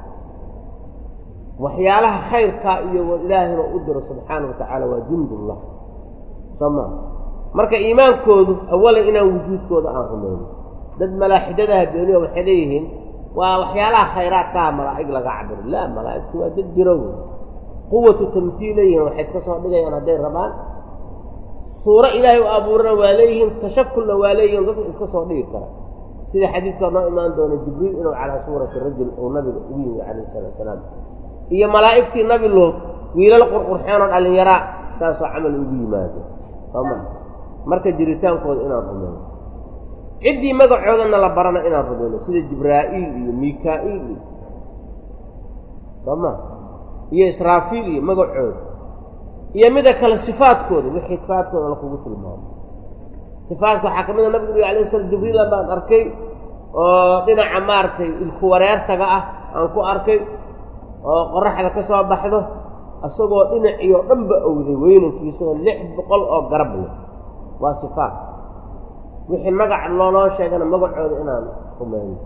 waxyaalaha khayrkaa iyo ilaahayna u diro subxaana wa tacaala waa jundullah soo maa marka iimaankoodu awalan inaan wujuudkooda aan rumayno dad malaaxidadaha beeniya waxay leeyihiin waa waxyaalaha khayraadkaha malaa'ig laga cabiro laa malaa'igtu waa dad jiro wey quwatu tamhiil leeyihiin waxay iska soo dhigayaan hadday rabaan suuro ilaahay u abuurana waa leeyihiin tashakulna waa leeyihiin dadka iska soo dhigi kara sida xadiidkaa noo imaan doona jibriil inuu calaa suurati rajul uu nabiga ugu yimi calayh salaatu salaam iyo malaa'igtii nabi lood wiilal qurqurxeenoo dhallinyaraa saasoo camal ugu yimaado sooma marka jiritaankooda inaan rumayno ciddii magacoodana la barana inaan rumayno sida jibraa'iil iyo mikaa'iil iyo sooma iyo israafiil iyo magacooda iyo mida kale sifaadkooda wixii sifaadkooda lakugu tilmaamo sifaadka waxaa ka mid a nabigu uri alay slam jibriila baan arkay oo dhinaca maaragtay ilku wareertaga ah aan ku arkay oo qoraxda ka soo baxdo isagoo dhinaciyo dhanba owday weynankiisaoo lix boqol oo garab leh waa sifaat wixii magac looloo sheegana magacooda inaan rumayno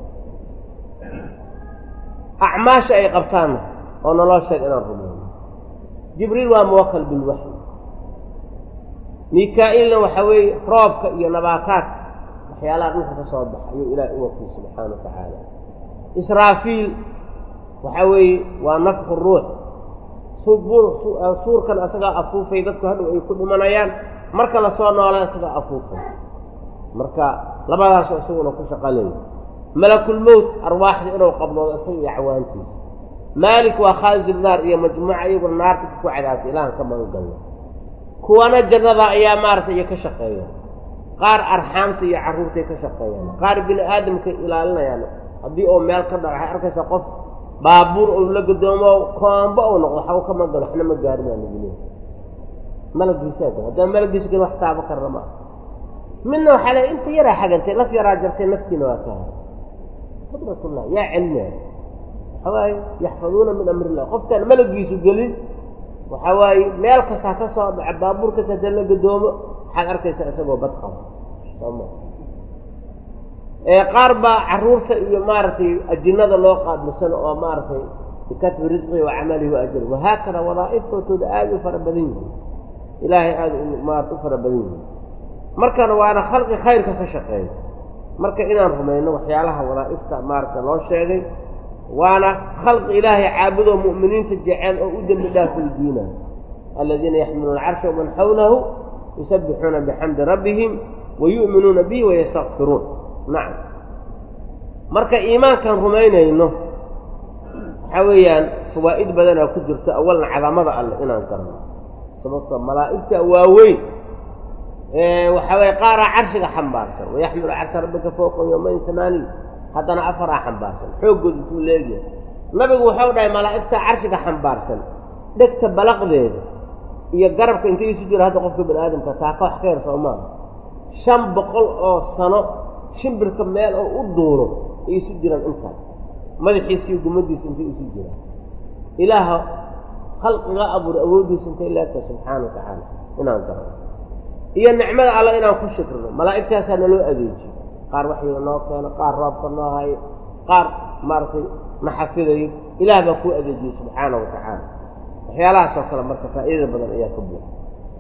acmaasha ay qabtaanna oo naloo sheeg inaan rumayno jibriil waa muwakal bilwaxyi mikaa'iilna waxaa weeye roobka iyo nabaataadka waxyaalaha dhulka ka soo baxa ayuu ilaahay u wakiil subxaana wa tacaala israafiil waxaa weeye waa nafku ruux suurkan asagaa afuufay dadku hadhow ay ku dhimanayaan marka lasoo noola isagaa afuufay marka labadaasoo isaguna ku shaqaleeya malakulmowt arwaaxda inuu qabdoodo isaga iyo acwaantiisa maalik waa khaazir naar iyo majmuuca iyaguna naarta ku cadaabtay ilaahan ka magangalna kuwana jannada ayaa maaragtay iyo ka shaqeeya qaar arxaamta iyo carruurtay ka shaqeeyaan qaar bini aadamkay ilaalinayaan haddii oo meel ka dhaco waxay arkaysaa qof baabuur ou la gadoomo koombo ou noqdo waxba ka magalo waxna ma gaarin baa lagu leehay malagiisaa gal haddaan malagiisa gelin wax taabo karna ma aha midna waxaa le inta yaraa xagantay laf yaraa jartay naftiina waa ka haray qudratullah yaa celinaya waxaa waaye yaxfaduuna min amri illah qofkaan malagiisu gelin waxaa waaye meel kastaa ka soo dhaco baabuur kasta haddaan la gadoomo waxaad arkaysaa isagoo bad qaba sooma qaar baa carruurta iyo maaragtay ajinada loo qaabilsan oo maaragtay bikatbi risqihi wa camalihi wa ajri wahaakada wadaa'iftooda aada u fara badan yihiin ilaahay aada maarata u fara badan yihiin markana waana khalqi khayrka ka shaqeeya marka inaan rumayno waxyaalaha wadaa'ifta maaragta loo sheegay waana khalqi ilaahay caabudoo mu'miniinta jecel oo u dembi dhaaf weydiinayo aladiina yaxmiluuna carsha waman xawlahu yusabbixuuna bixamdi rabbihim wa yu'minuuna bihi wayastakfiruun nacam marka iimaankaan rumaynayno waxaa weeyaan fawaa'id badanaa ku jirto awalna cadamada alleh inaan garno sababto malaa'igta waaweyn waxaa weye qaaraa carshiga xambaarsan wayaxmilu carsha rabbika fowqa yowmayn amaaniy haddana afaraa xambaarsan xooggood intuu leegyahay nabigu wuxuu dhahay malaa'igta carshiga xambaarsan dhegta balaqdeeda iyo garabka intay isu jiro hadda qofka bani aadamka taaka wax ka yar soo maaha shan boqol oo sano shimbirka meel oo u duuro ay isu jiraan intaas madaxiisa iyo gumadiisa intay isu jiraan ilaaha khalqiga abuuray awooddiisa intay leegtahay subxaana wa tacaala inaan garano iyo nicmada alla inaan ku shukrino malaa'igtaasaa naloo adeejiyo qaar waxyiga noo keeno qaar roobka noo hayo qaar maaragtay na xafidayo ilaah baa kuu adeejiyey subxaana wa tacaala waxyaalahaasoo kale marka faa'iidada badan ayaa ka buuxa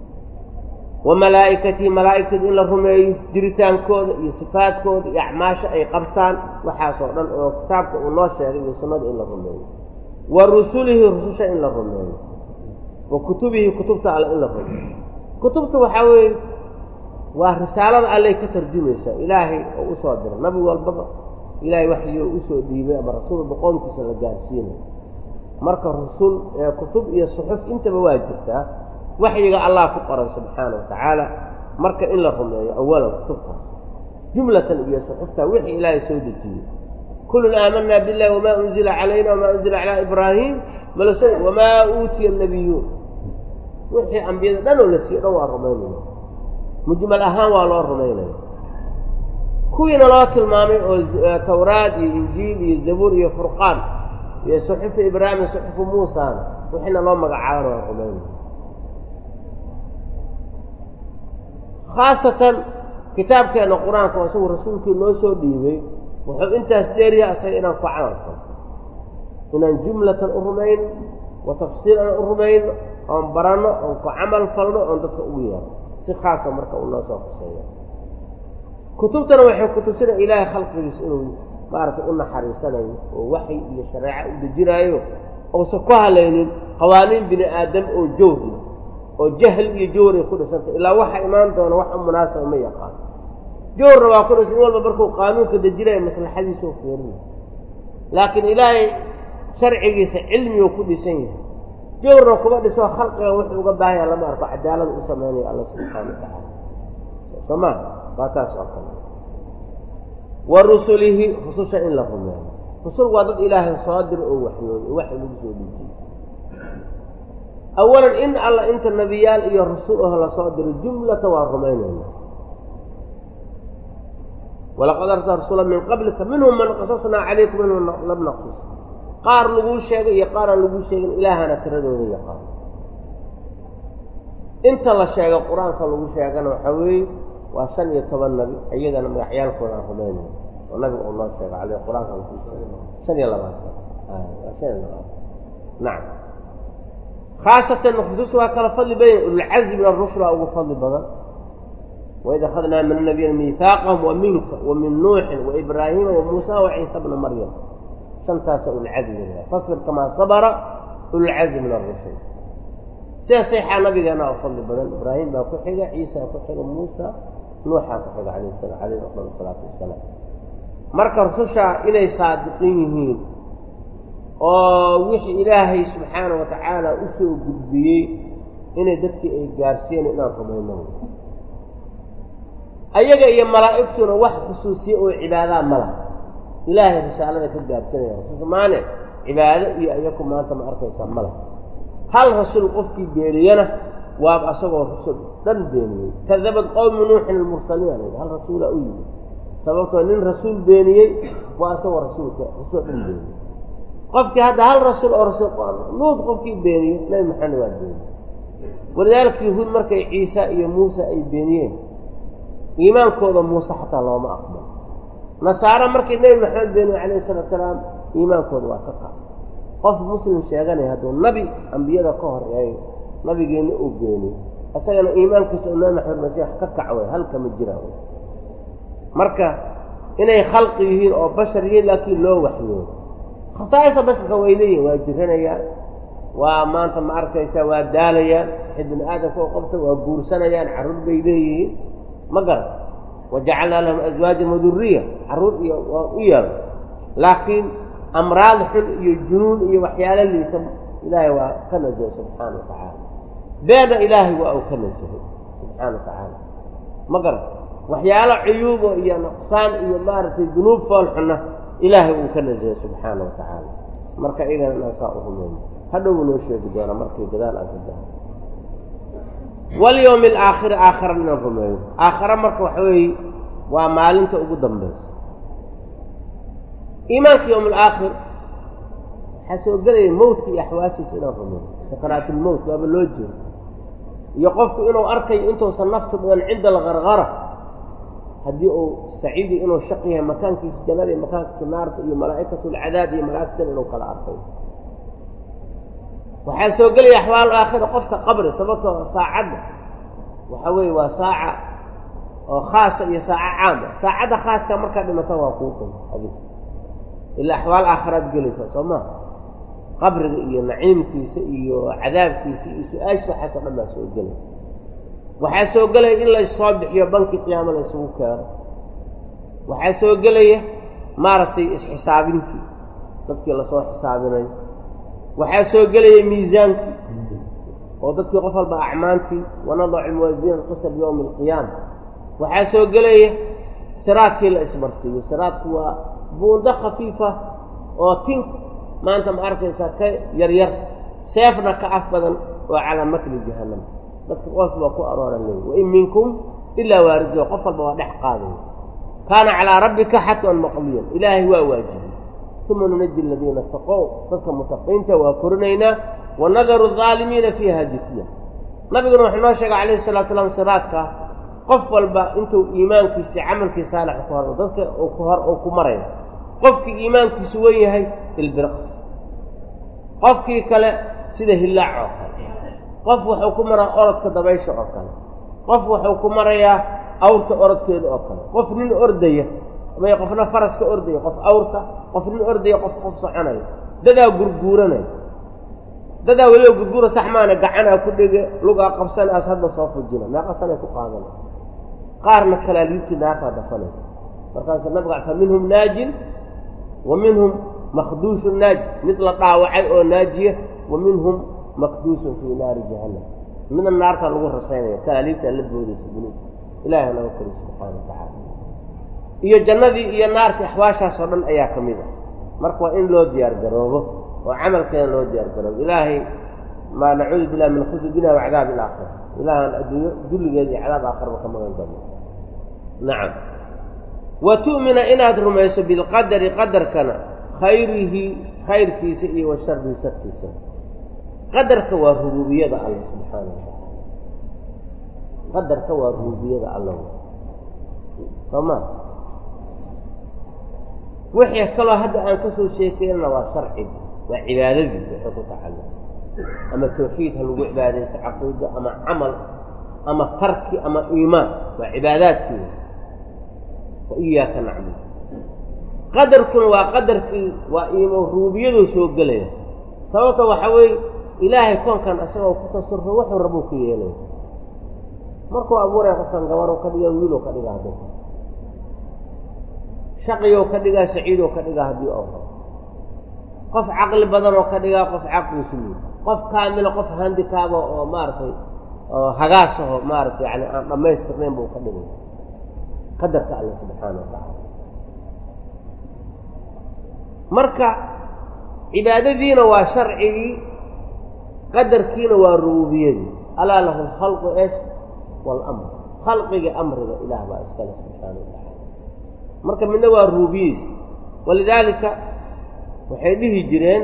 wa malaa'ikatihi malaa'igtooda in la rumeeyo jiritaankooda iyo sifaadkooda iyo acmaasha ay qabtaan waxaasoo dhan oo kitaabka uu noo sheegay iyo sunnada in la rumeeyo wa rusulihi rususha in la rumeeyo wa kutubihi kutubta alle in la rumeeyo kutubta waxaa weeye waa risaalada allay ka tarjumaysaa ilaahay oo usoo dira nabi walbaba ilaahay waxyo usoo dhiibay ama rasuulba qoomkiisa la gaarsiinayo marka rusul kutub iyo suxuf intaba waa jirtaa waxyiga allah ku qoran subxaana wa tacaala marka in la rumeeyo awalan kutubtaas jumlatan iyo suxufta wixii ilaahay soo dejiyey kullun aamanaa billahi wamaa unzila calayna wamaa unzila calaa ibraahim malas wamaa uutiya annabiyuun wixii ambiyada dhan oo la siiyo dhan waa rumaynaya mujmal ahaan waa loo rumaynaya kuwiina loo tilmaamay oo tawraad iyo injiil iyo zabuur iyo furqaan iyo suxufu ibraahim iyo suxufu muusana wixiina loo magacaabana waa rumaynaya khaasatan kitaabkeenna qur-aanka oo isagu rasuulkii noo soo dhiibay wuxuu intaas dheeryaha isaga inaan ku camal falno inaan jumlatan u rumayno wa tafsiilan u rumayno oon baranno oon ku camal falno oon dadka ugu yeerno si khaasoo marka uu noo soo xuseeya kutubtana waxay kutusina ilaahay khalqigiisa inuu maaragtay u naxariisanayo oo waxy iyo shareeco u dejinaayo uusan ku halaynin qawaaniin bini aadam oo jawri oo jahl iyo jawr ay ku dhisantay ilaa waxa imaan doona wax u munaasaba ma yaqaano jawrna waa ku dhisan in walba markuu qaanuunka dejinayo maslaxadiisa u fiirina laakiin ilaahay sharcigiisa cilmiguu ku dhisan yahay jawrna kuma dhiso khalqiga wuxuu uga baahanya lama arko cadaalada u samaynayo alla subxaana wa tacaala soo maa waa taas oo kale wa rusulihi rususha in la rumeeyo rusul waa dad ilaahay soo diro oo waxyooday oo waxay lagu soo dejiyey awalan in alla inta nebiyaal iyo rasul aho lasoo diray jumlata waa rumaynayna walaqad arsalna rasula min qablika minhum man qasasnaa calaykum minhum lam naqsus qaar laguu sheegay iyo qaar aan laguu sheegin ilaahana tiradooda yaqaan inta la sheego qur-aanka lagu sheegana waxaa weeye waa shan iyo toban nabi iyadana magacyaalkooda aan rumaynay oo nabiga uu noo sheego ale qur-aanka lagu sheegay shan iyo labaatan waa shan iyo labaatan nacam khaasatan rusus waa kala fadli badan ululcazmi min arusul waa ugu fadli badan waid akhadnaa min anabiyina miihaaqahum wa minka wa min nuuxin wa ibraahiima wa muusa wa ciisa bna maryam shantaasa ulcazmi fasbir kamaa sabara ulcazmi min arusul sida saxaa nabigeena oo fadli badan ibraahim baa ku xiga ciisa ku xiga muusa nuuxaa ku xiga alayh sala alayhi afdal salaatu wasalaam marka rususha inay saadiqin yihiin oo wixii ilaahay subxaana wa tacaala u soo gudbiyey inay dadkii ay gaarsiiyeen inaan rumayno ayaga iyo malaa'igtuna wax khusuusiye oo cibaadaa ma laha ilaahay risaalada ka gaarsiinaya rasulka maane cibaado iyo ayaku maanta ma arkaysaa ma laha hal rasuul qofkii beeniyana waaba asagoo rusul dhan beeniyey kadabad qowmu nuuxin almursaliin ala hal rasuula u yimid sababtoo nin rasuul beeniyey waa asagoo rasuulka rasuul dhan beeniyey qofkii hadda hal rasuul oo rasuul nuud qofkii beeniyey nabi maxamed waa beeniyey walidaalika yahuud markay ciisa iyo muuse ay beeniyeen iimaankooda muuse xataa looma aqbalo nasaare markii nebi maxamed beeniye calayhi salatu salaam iimaankooda waa ka qaad qof muslim sheeganaya hadduu nabi ambiyada ka horeeyo nabigeenna uu beeniyo isagana iimaankiisa oo nabi maxamed masiix ka kacway halkama jiraan marka inay khalqi yihiin oo bashar yihiin laakiin loo waxyoodo khasaa'isa basharka way leeyihin waa jiranayaan waa maanta ma arkaysa waa daalayaan wixii bini aadamka u qabta waa guursanayaan carruur bay leeyihiin ma garan wajacalnaa lahum aswaajan waduriya carruur iyo waa u yeelay laakiin amraad xun iyo junuun iyo waxyaalo liita ilaahay waa ka nasahay subxaana wa tacaala beena ilaahay waa uu ka nasahay subxaana wa tacaala ma garan waxyaalo cuyuubo iyo nuqsaan iyo maaragtay dunuub fool xunna ilaahay uu ka nasahay subxaana wa tacaala marka idan inaan saa u rumayno hadhow buu noo sheegi doonaa markii gadaal aan ka dahay walyowmi alaakhiri aakhara inaan rumeeyo aakhare marka waxa weeye waa maalinta ugu dambaysa iimaanka yowm alaakhir waxaa soo gelaya mowtka iyo axwaashiisa inaan rumeeyo sakaraatulmowt waaba loo jeedo iyo qofku inuu arkayo intuusan naftu dhigan cinda algargara haddii uu saciidi inuu shaq yahay makaankiisa jannada iyo makaankiisa naarta iyo malaa'ikatu alcadaab iyo malaa'igtan inuu kala arkayo waxaa soo gelaya axwaal aakhira qofka qabri sababtoo saacadda waxa weeye waa saaca oo khaasa iyo saaco caama saacadda khaaska markaa dhimata waa kuu qun adig ilaa axwaal aakhiraad gelaysaa soo maa qabriga iyo naciimkiisa iyo cadaabkiisa iyo su-aashiisa xataa dhan baa soo gelaya waxaa soo gelaya in laysoo bixiyo bankii qiyaamo la ysugu keeno waxaa soo gelaya maaragtay isxisaabintii dadkii lasoo xisaabinayo waxaa soo gelaya miisaankii oo dadkii qof walba acmaantii wanadacu lmuwaasiina alqisa biyowmi alqiyaama waxaa soo gelaya siraadkii la ismarsiiyo siraadku waa buundo khafiifa oo tin maanta ma arkaysaa ka yaryar seefna ka af badan oo calaa makli jahannam dadka qof baa ku arooran leey wain minkum ilaa waarido qof walba waa dhex qaadaya kaana calaa rabbika xatman maqdiyan ilaahay waa waajibay uma nunaji aladiina taqow dadka mutaqiinta waa korinaynaa wanadaru aalimiina fiiha jitya nabiguna wuxuu noo sheegay calayhi salatu slam siraadka qof walba intuu iimaankiisi camalkii saalix ku hor dadka ku hor uu ku maraya qofkii iimaankiisu wen yahay ilbirqs qofkii kale sida hillaac oo kale qof wuxuu ku maraa orodka dabaysha oo kale qof wuxuu ku marayaa awrta orodkeeda oo kale qof nin ordaya may qofna faras ka ordaya qof awrka qof nin ordaya qof qof soconaya dadaa gurguuranaya dadaa weliba gurguura sax maana gacanaa ku dhege lugaa qabsanaas hadda soo fujina meeqasanay ku qaadana qaarna kalaaliibtii naartaa dafanaysa markaasa nabiga fa minhum naajin wa minhum makhduushun naaji mid la dhaawacay oo naajiya wa minhum makduusun fii naari jahannam midna naartaa lagu rasaynaya kalaaliibtaa la boodaysa dunuub ilaahay naga kori subxaana wa tacaala iyo jannadii iyo naartii axwaashaas oo dhan ayaa ka mid ah marka waa in loo diyaar garoobo oo camalkeena loo diyaar garoobo ilaahay maa nacuudu billahi min khusri dunya wa cadaabi alaakhira ilaahaan adduunyo dulligeeda iyo cadaab aakhiraba ka magan galno nacam wa tu'mina inaad rumayso bilqadari qadarkana khayrihi khayrkiisa iyo wa sharihi sharkiisa qadarka waa rubuubiyada alla subxaana wa tacaala qadarka waa rubuubiyada alla soo ma wixii kaloo hadda aan ka soo sheekeynana waa sharciga waa cibaadadii waxay ku tacalluq ama tawxiid ha lagu cibaadaysto caqiido ama camal ama tarki ama iimaan waa cibaadaadkii wa iyaaka nacbud qadarkuna waa qadarkii waa iimo ruubiyaduu soo gelaya sababta waxaa weeye ilaahay koonkan isagoo ku tasarufo wuxuu rabuu ku yeelaya markuu abuuraya qofkan gabaroo ka dhiga wiiloo ka dhiga hadduu shaqiyoo ka dhigaa saciidoo ka dhigaa haddii oo rabo qof caqli badanoo ka dhigaa qof caqliisu liid qof kaamila qof handikaaba oo maaragtay oo hagaasaho maaragtay yani aan dhammaystirnayn buu ka dhigay qadarka alle subxaana wa tacaala marka cibaadadiina waa sharcigii qadarkiina waa rububiyadii alaa lahu alkhalqu esh waalamr khalqiga amriga ilaah baa iskale subxaana wa tacaala marka midna waa ruubiyadiis walidaalika waxay dhihi jireen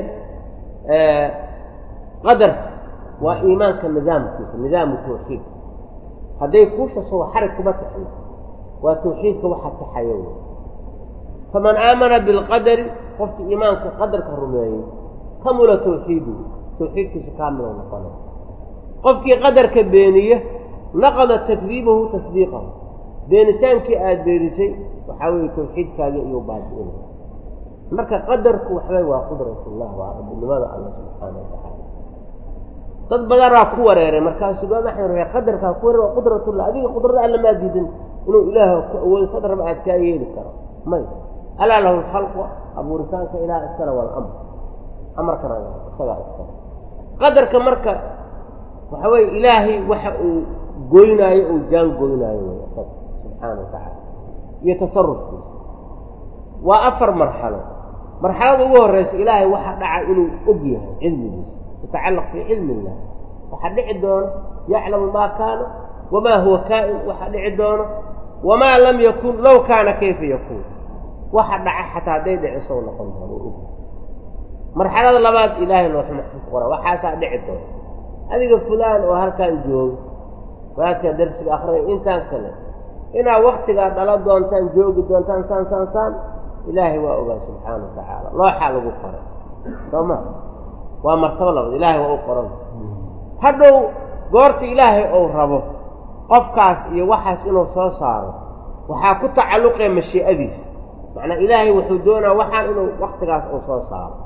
qadarka waa iimaanka nidaamkiisa nidaamu tawxiid hadday kuusha soo xarig kuma taxin waa tawxiidka waxa taxayo wey faman aamana bilqadari qofkii iimaanka qadarka rumeeyey kamula tawxiiduhu tawxiidkiisu kaamilo noqona qofkii qadarka beeniye naqada takdiibahu tasdiiqahu beenitaankii aada beenisay waxaa weeye tawxiidkaagii iyuu baabi'ina marka qadarku waxbay waa qudratullah waa rabbinimada alla subxaana wa tacaala dad badanaa ku wareeray markaasuu imaam axmed rae qadarkaa ku wareer waa qudratullah adiga qudrada alla maa diidan inuu ilaah ku awoodo sad raba aad kaa yeeli karo may alaa lahu lkhalqu abuuritaanka ilaah iskale walamr amarkana isagaa iskale qadarka marka waxa weeye ilaahay waxa uu goynaayo uu jaan goynaayo wey isaga subxaana wa tacaala iyo tasarufkiisa waa afar marxalo marxalada ugu horeysa ilaahay waxa dhaca inuu og yahay cilmigiisa yatacallaq fii cilmi illah waxaa dhici doono yaclamu maa kaana wamaa huwa kaa'in waxaa dhici doono wamaa lam yakun low kaana kayfa yakuun waxa dhaca xataa hadday dhicisow noqon doono u og marxalada labaad ilaahay looxu maxfud ku qora waxaasaa dhici doono adiga fulaan oo halkaan joogo wadaadkaa darsiga akrinay intaan kale inaad waktigaa dhala doontaan joogi doontaan saan saan saan ilaahay waa ogaa subxaana wa tacaala looxaa lagu qoray soo ma waa martabo labaad ilaahay waa u qoran hadhow goorta ilaahay ou rabo qofkaas iyo waxaas inuu soo saaro waxaa ku tacalluqaya mashii'adiisa macnaa ilaahay wuxuu doonaa waxaan inuu waktigaas uu soo saaro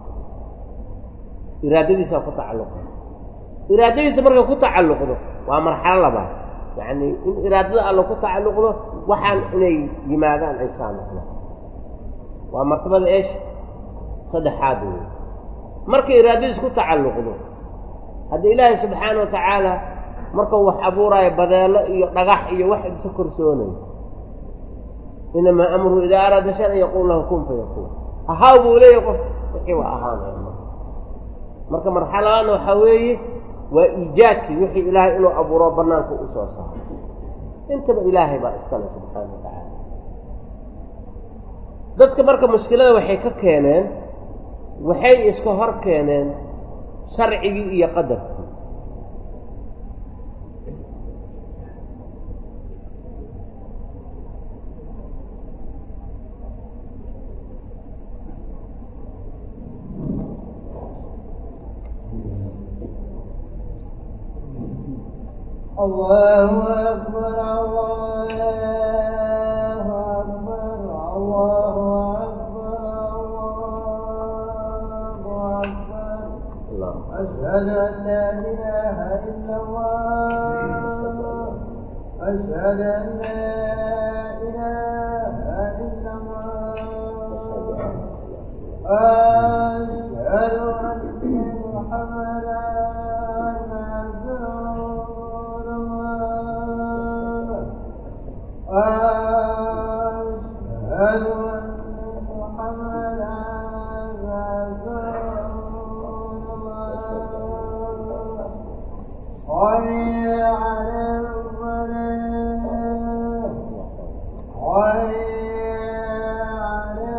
iraadadiisaa ku tacalluqaysa iraadadiisa markay ku tacalluqdo waa marxalo labaad yacni in iraadada alla ku tacalluqdo waxaan inay yimaadaan ay saa noqdaan waa martabada eesh saddexaad wey markay iraadadiis ku tacalluqdo haddii ilaahay subxaana wa tacaala markuu wax abuuraayo badeelo iyo dhagax iyo wax isa korsoonayo inamaa amruhu idaa araada shan an yaquul lahu kun fayakuun ahaaw buu leeyahy qof wixii waa ahaanaya marka marka marxaladaadna waxaa weeye waa iijaadkii wixii ilaahay inuu abuuro banaanka u soo saaro intaba ilaahay baa iskale subxaana wa tacaala dadka marka mushkilada waxay ka keeneen waxay iska hor keeneen sharcigii iyo qadarkii الله أكبر الله أكبر الله أكبر الله أكبر allah أشهد أن لا إله إلا الله أشهد أن لا إله إلا الله أشهد أن محمدا رسول الله أشهد أن محمدا رسول الله حي على الصلاة حي على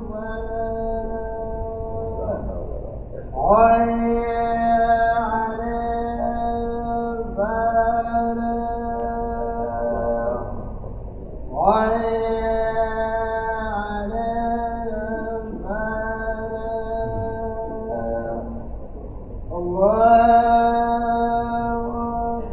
الصلاة حي على الفلاح حي على الفلاح الله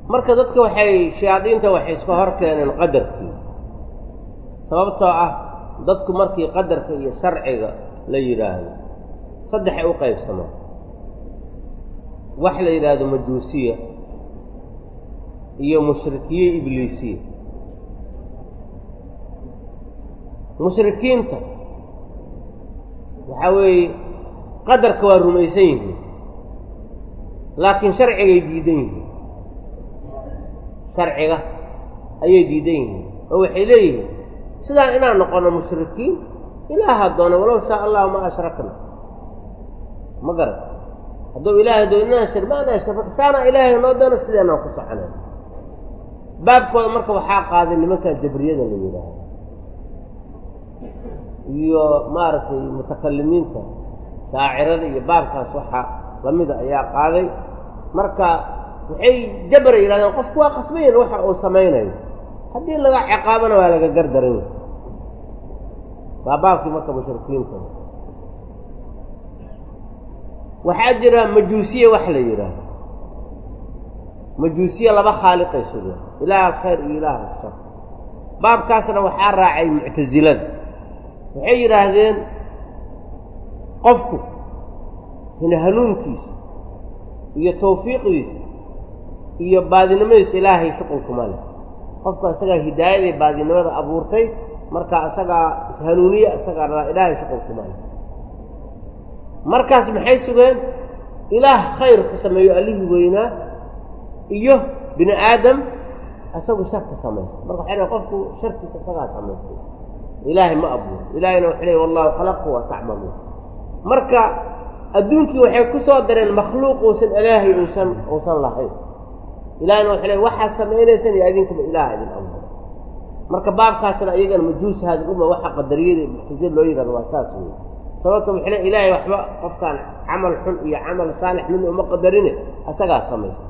marka dadka waxay shayaadiinta waxay iska hor keeneen qadarkii sababtoo ah dadku markii qadarka iyo sharciga la yidhaahdo saddexay u qaybsamaan wax la yidhaahdo majuusiya iyo mushrikiye ibliisiya mushrikiinta waxaa weeye qadarka waa rumaysan yihiin laakiin sharcigay diidan yihiin sharciga ayay diidan yihiin oo waxay leeyihiin sidaan inaan noqono mushrikiin ilaaha doona walow shaa allahu ma ashrakna ma garan hadduu ilaahay doo inaan shir ma anaa shirk saana ilaahay noo doono sideenaan ku soconay baabkooda marka waxaa qaaday nimankan jabriyada la yidhaahdo iyo maaragtay mutakalimiinta shaacirada iyo baabkaas waxaa lamida ayaa qaaday marka waxay jabra yidhahdeen qofku waa qasbayan waxa uu samaynayo haddii laga ciqaabana waa laga gardaran waa baabkii marka mushrikiinta waxaa jira majuusiye wax la yidhaahdo majuusiye laba khaaliqay sugeen ilaah alkhayr iyo ilaah ashar baabkaasna waxaa raacay muctasilada waxay yidhaahdeen qofku hina hanuunkiisa iyo tawfiiqdiisa iyo baadinimadiisa ilaahay shuqulkuma leh qofku isagaa hidaayadii baadinimada abuurtay marka isagaa ishanuuniye isagaa ilaahay shuqulkuma leh markaas maxay sugeen ilaah khayr ka sameeyo allihii weynaa iyo bini aadam isagu sharka samaystay marka waxay dhahen qofku sharkiisa isagaa samaystay ilaahay ma abuuro ilaahayna waxay leey wallahu khalaqu wa tacmaluun marka adduunkii waxay ku soo dareen makhluuq uusan ilaahay uusan uusan lahayn ilahayna waxay leey waxaad samaynaysan iyo adinkaba ilaah idin abuuro marka baabkaasna iyagana majuus haadi uma waxa qadariyada muctasil loo yihahdo waa saas wey sababta waxay le ilaahay waxba qofkaan camal xun iyo camal saalix midna uma qadarine isagaa samaystay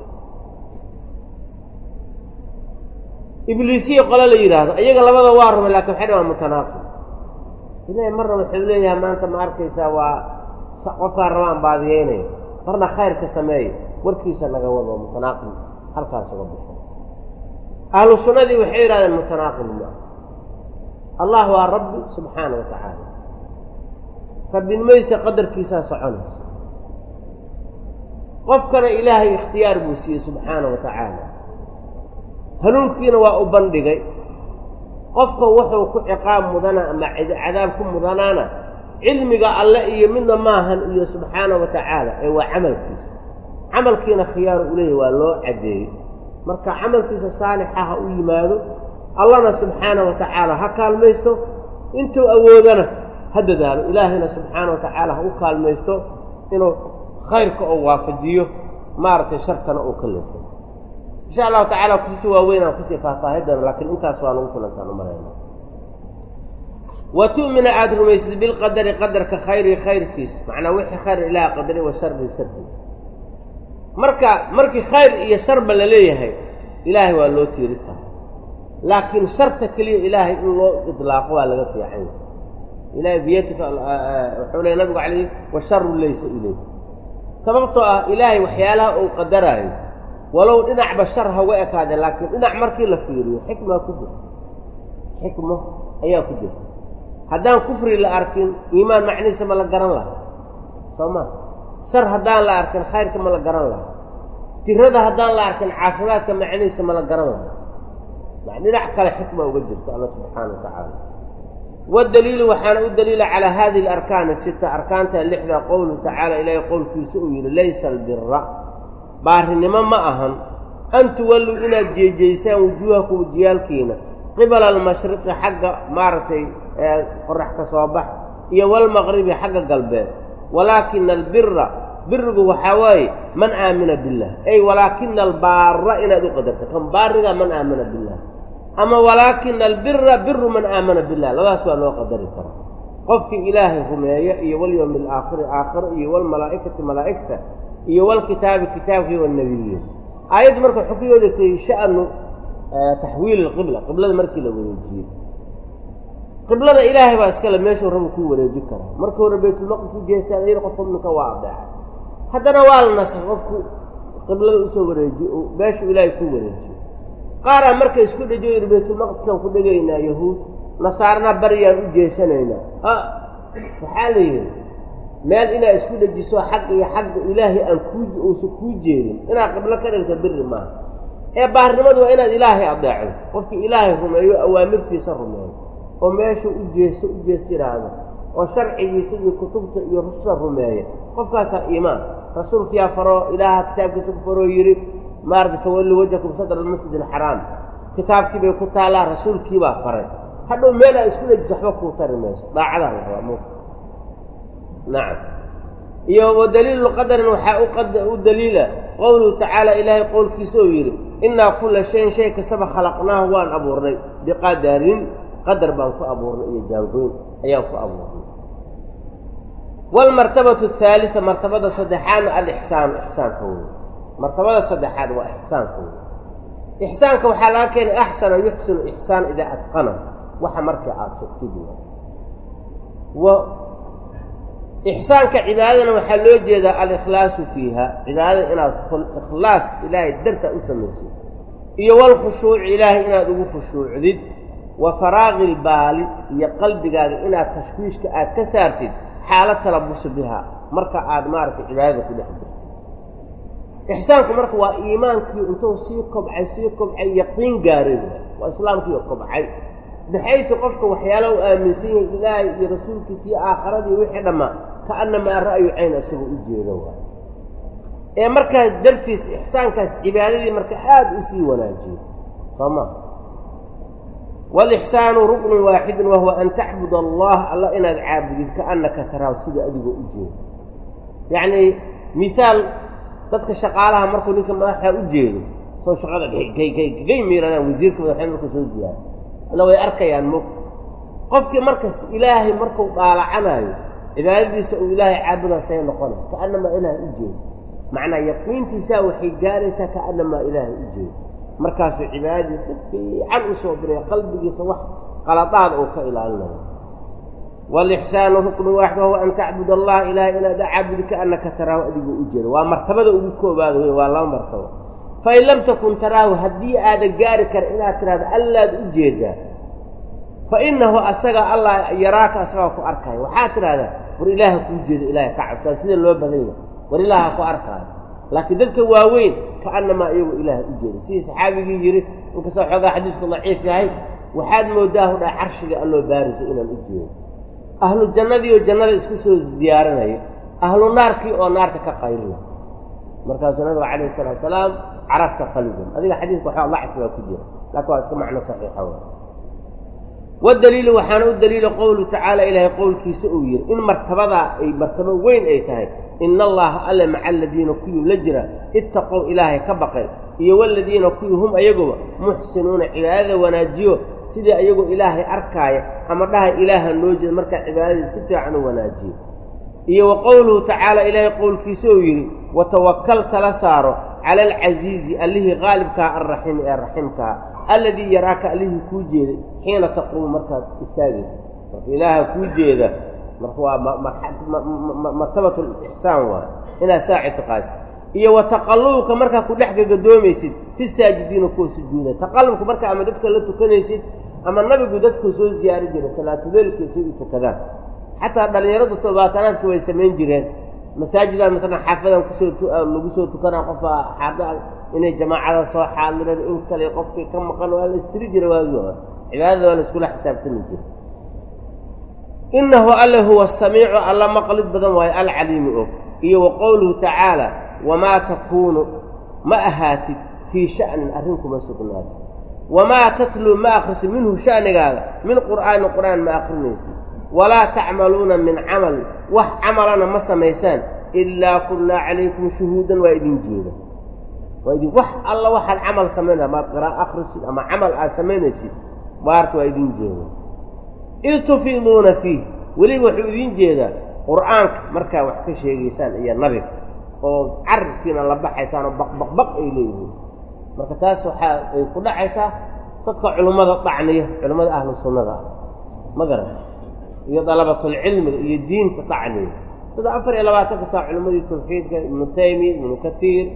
ibliisiya qole la yidhaahdo iyaga labada waa rumay lakin waxay dhan waa mutanaaqib ilahay marna wuxuu leeyahay maanta ma arkaysaa waa qofkaan rabaan baadiyeynayo marna khayrka sameeya warkiisa naga wado mutanaaqib halkaas uga baxo ahlu sunnadii waxay yidhahdeen mutanaaqib ma allah waa rabbi subxaana wa tacaala rabbinimaysa qadarkiisaa soconaysa qofkana ilaahay ikhtiyaar buu siiyey subxaana wa tacaala hanuunkiina waa u bandhigay qofka wuxuu ku ciqaab mudana ama cadaab ku mudanaana cilmiga alle iyo midna maahan iyo subxaana wa tacaala ee waa camalkiisa camalkiina khiyaaru u leeyahy waa loo caddeeyey marka camalkiisa saalixa ha u yimaado allana subxaana wa tacaala ha kaalmaysto intuu awoodana ha dadaalo ilaahayna subxaana wa tacaala ha u kaalmaysto inuu khayrka oo waafajiyo maaragtay sharkana uu ka leefo insha allahu tacala kutubta waaweyn aan kusii faahfaahi doono laakiin intaas waa nagu filantaan u malayna wa tu'mina aada rumaysad bilqadari qadarka khayri khayrkiisa macnaa wixii khayr ilaah qadari wa sharri sharkiisa marka markii khayr iyo sharba la leeyahay ilaahay waa loo tiiri karaa laakiin sharta keliya ilaahay in loo idlaaqo waa laga fiican yahay ilahay biyadika wuxuu leey nabigu calayh washaru laysa ilay sababtoo ah ilaahay waxyaalaha uu qadaraayo walow dhinacba shar haga ekaade laakiin dhinac markii la fiiriyo xikmaa ku jirta xikmo ayaa ku jirta haddaan kufri la arkin iimaan macnihiisa ma la garan laha soo ma shar haddaan la arkin khayrka ma la garan laha tirada haddaan la arkin caafimaadka macnihiisa ma la garan laha dhinac kale xikma uga jirta alla subxaana wa tacaala wadaliilu waxaana u daliila calaa hadihi alarkaani sita arkaanta lixda qowluhu tacaala ilaahay qowlkiisa uu yidhi laysa albira baarinimo ma ahan an tuwalluu inaad jeejeysaan wujuuhaku wajiyaalkiina qibala almashriqi xagga maaragtay qorax ka soo bax iyo walmaqribi xagga galbeed walaakina albira birigu waxaa waaye man aamina billah ay walaakina albaara inaad u qadarta kan baariga man aamina billah ama walaakina albira biru man aamana billah labadaas waa loo qadari karaa qofkii ilaahay rumeeya iyo walyowmi alaakhiri aakhiro iyo walmalaa'ikati malaa'igta iyo walkitaabi kitaabkii wanabiyiin aayaddu marka waxay ku yoodagtay sha'nu taxwiil alqibla qiblada markii la wareejiyey qiblada ilaahay baa iskale meeshuu rabu kuu wareeji karaa markii hore baytulmaqdis u jeestaan ayada qof mumminka waa adeecay haddana waa la nasay qofku qiblada usoo wareejiyo meeshuu ilaahay ku wareejiyo qaaraa marka isku dhejiyo yidhi baytulmaqdiskaan ku dhegaynaa yahuud nasaarna baryaan u jeesanaynaa a waxaa la yidhi meel inaad isku dhejiso xagga iyo xagga ilaahay aan kuu uusan kuu jeedin inaad qiblo ka dhigto biri maaha ee baarnimadu waa inaad ilaahay adeecdo qofkii ilaahay rumeeyo awaamirtiisa rumeeyo oo meesha u jeeso u jees yidhaahdo oo sharcigiisa iyo kutubta iyo rususha rumeeya qofkaasaa iimaan rasuulkiyaa faroo ilaaha kitaabkiisa ku faroo yidhi maarata fawalli wajakum sadra almasjid alxaraam kitaabkii bay ku taallaa rasuulkiibaa faray hadhow meel aa isku dhejiso waxba kuu tari mayso daacadaa la rabaa mu nacam iyo wa daliilu qadarin waxaa u daliila qowluhu tacaala ilaahay qowlkiisa oo yidhi innaa kulla shayin shay kastaba khalaqnaahu waan abuurnay biqadarin qadar baan ku abuurnay iyo jaangoyn ayaan ku abuurnay waalmartabatu ahaalita martabada saddexaadna alixsaanu ixsaanka wey martabada saddexaad waa ixsaanka wey ixsaanka waxaa laga keenay axsana yuxsinu ixsaan idaa adqana waxa markii aada sugtid wa ixsaanka cibaadadana waxaa loo jeedaa alikhlaasu fiiha cibaadada inaad ikhlaas ilaahay darta u samaysid iyo walkhushuuci ilaahay inaad ugu khushuucdid wa faraaqi ilbaali iyo qalbigaaga inaad tashwiishka aad ka saartid xaalo talabusu biha marka aad maaragtay cibaadada ku dhex jirtid ixsaanku marka waa iimaankii intuu sii kobcay sii kobcay yaqiin gaaray waa islaamkiiyo kobcay baxaytu qofka waxyaala u aaminsan yahay ilaahay iyo rasuulkiisa iyo aakharadii wixii dhammaa kaannamaa ra'yu cayn isagoo u jeedo waay ee markaas dartiis ixsaankaas cibaadadii marka aada u sii wanaajiyo soo ma waalixsaanu ruknun waaxidun wahuwa an tacbud allah alla inaad caabudid kaannaka taraahu sida adigoo u jeedo yacnii mihaal dadka shaqaalaha markuu ninka madaxda u jeedo soo shaqada gay miiradaan wasiirka madaxweyne marka soo ziyaara alla way arkayaan mog qofkii markas ilaahay markuu dhaalacanaayo cibaadadiisa uu ilaahay caabudaa say noqonay kaannamaa ilaahay u jeedo macnaa yaqiintiisaa waxay gaaraysaa kaannamaa ilaahay u jeedo markaasuu cibaadadii si fiican u soo diray qalbigiisa wax qaladaada uu ka ilaalinayo waalixsaanu ruknu waaxid wahuwa an tacbud allah ilaahay inaad caabudi kaannaka taraahu adigoo u jeedo waa martabada ugu koobaada wey waa laba martabo fain lam takun taraahu haddii aadan gaari kara inaad tidhahdo allaad u jeedaa fa innahu asaga allah yaraaka asagaa ku arkaayo waxaad tidhahdaa war ilaaha kuu jeeda ilaahay ka cabsaa sida loo badan yahay war ilaaha ku arkaayo laakiin dadka waaweyn kaannamaa iyagoo ilaaha u jeeda sidii saxaabigii yidhi inkastoo xoogaa xadiisku daciif yahay waxaad moodaa hudhaa carshiga alloo baarisa inaan u jeedo ahlu jannadii oo jannada isku soo ziyaaranaya ahlu naarkii oo naarta ka qaylina markaasuu nabiga calayhi salaatu salaam carafta falzam adiga xadiidka waxaa dacfi baa ku jira laakiin waa iska macno saxiixa w wadaliilu waxaana u daliila qowluhu tacaala ilaahay qowlkiisa uu yidhi in martabadaa ay martabo weyn ay tahay ina allaha alle maca aladiina kuwii la jira ittaqow ilaahay ka baqay iyo waladiina kuwii hum ayaguba muxsinuuna cibaadada wanaajiyo sidii ayagoo ilaahay arkaaya ama dhaha ilaaha noo jeeda markaa cibaadadii si fiican u wanaajiyo iyo wa qowluhu tacaala ilaahay qowlkiisa uu yidhi watawakal tala saaro cala alcasiizi allihii qaalibkaha alraxiimi ee raximkaha alladii yaraaka allihii kuu jeeday xiina taquumu markaad istaagaysa marka ilaaha kuu jeeda marka waa martabatu lixsaan waay inaad saa ictiqaadsid iyo wa taqallubka markaa ku dhex gagadoomaysid fi saajidiina kuwa sujuuda taqallubka marka ama dadka la tukanaysid ama nabigu dadku soo ziyaari jiray salaatuleelkiisay u tukadaan xataa dhallinyaradu tobaatanaadka way samayn jireen masaajidaa maalan xaafadan kusoo lagu soo tukanaa qofaa xaada inay jamaacada soo xaadireen in kale qofkii ka maqan waa la istiri jira waagii hore cibaadada waa la iskula xisaabtami jira innahu alle huwa samiicu alla maqlid badan waayo alcaliimu og iyo wa qowluhu tacaala wamaa takuunu ma ahaatid fii sha'nin arrin kuma sugnaatid wamaa tatluu ma akhrisid minhu sha'nigaaga min qur'aanin qur'aan ma akhrinaysid walaa tacmaluuna min camal wax camalana ma samaysaan ilaa kunnaa calaykum shuhuudan waa idin jeeda waa idin wax alla waxaad camal samaynaa maad qiraa'o akhrisid ama camal aad samaynaysid baarta waa idin jeeda id tufiiduuna fiih weliba wuxuu idiin jeedaa qur'aanka markaa wax ka sheegaysaan iyo nabiga oo carabkiina la baxaysaan oo baqbaqbaq ay leeyihiin marka taas waxaa ay ku dhacaysaa dadka culimmada dacniya culimmada ahlu sunnada ah ma garan iyo dalabatulcilmiga iyo diinta dacniya sida afar iyo labaatanka saa culimmadii tawxiidka ibnu taymiya ibnu katiir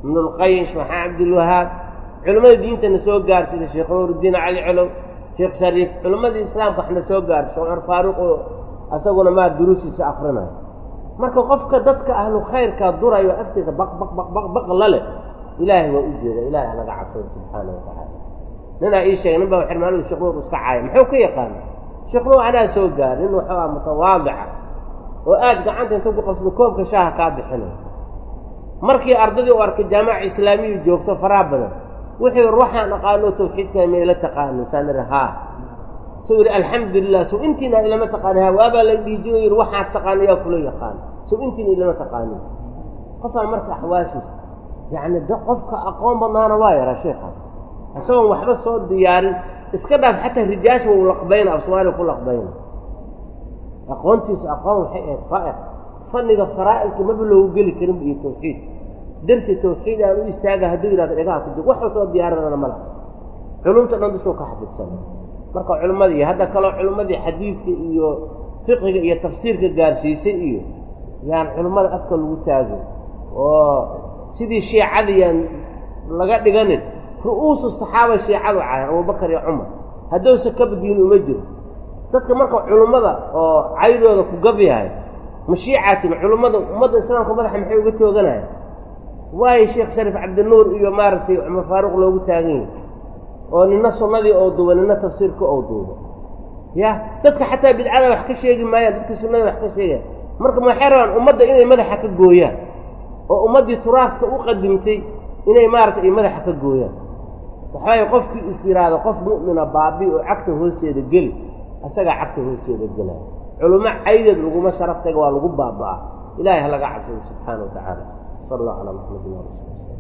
ibnulqayim sheekh maxamed cabdilwahaab culimmada diintana soo gaarsida sheekh nuuruddiin cali colow sheekh shariif culimmadii islaamka waxna soo gaarsa sheekh cumar faaruq oo asaguna maa duruusiisa akrinayo marka qofka dadka ahlu khayrkaa durayo afkiisa baq baq baq baq baq lale ilaahay waa u jeeda ilahay halaga cabsado subxaana wa tacaala ninaa ii sheegay nin baa xirmaanadu sheekh nuur iska caaya muxuu ka yaqaana sheekh nuur anaa soo gaar nin wuxuu ah mutawaadica oo aada gacanta inta ku qabsado koobka shaaha kaa bixinayo markii ardadii u arkay jaamaca islaamiya joogto faraha badan wuxuu yidhi waxaan aqaano tawxiidka mayla taqaano saan ihi haa suu yidhi alxamdulilah suu intiina ilama taqaani ha waabaa la dhihi jiro yidhi waxaad taqaano yaa kula yaqaano suu intiina ilama taqaanin qofaan marka axwaashiisa yacni da qofka aqoon badnaana waa yaraa sheekaas isagoon waxba soo diyaarin iska dhaaf xataa rijaasha wau laqbayna af soomaaliya ku laqbayna aqoontiisu aqoon waxay ahayd faa'iq fanniga faraa'ilka maba loogu geli karin iyo tawxiid dersi tawxiid aan u istaaga hadduu yidhahdo dhegaha ku jir waxba soo diyaarinana ma laha culumta dhan dushuu ka xafidsana marka culimmadii iyo hadda kaloo culimmadii xadiidka iyo fiqiga iyo tafsiirka gaarsiisay iyo yaan culimmada afka lagu taago oo sidii shiicadiyaan laga dhiganin ru'uusu saxaaba shiicadu cayan abubakar iyo cumar hadduusa kabadiin uma jiro dadka marka culimmada oo caydooda ku gabyahay ma shiicatin culimmada ummadda islaamka madaxa maxay uga tooganayaan waayo sheekh shariif cabdinuur iyo maaragtay cumar faaruq loogu taagan yahay oo nina sunnadii oo duuba nina tafsiirka oo duuba ya dadka xataa bidcada wax ka sheegi maayaan dadka sunnada wax ka sheegaya marka maxay rabaan ummadda inay madaxa ka gooyaan oo ummaddii turaadka u qadimtay inay maaragtay ay madaxa ka gooyaan waxaay qofkii is yidhaahdo qof mu'mina baabi oo cagta hoosteeda geli isagaa cagta hoosteeda gelaya culummo caydeed laguma sharaftaga waa lagu baaba'aa ilahay ha laga cabsado subxaana wa tacaala sal allah calaa maxamedin wa rasul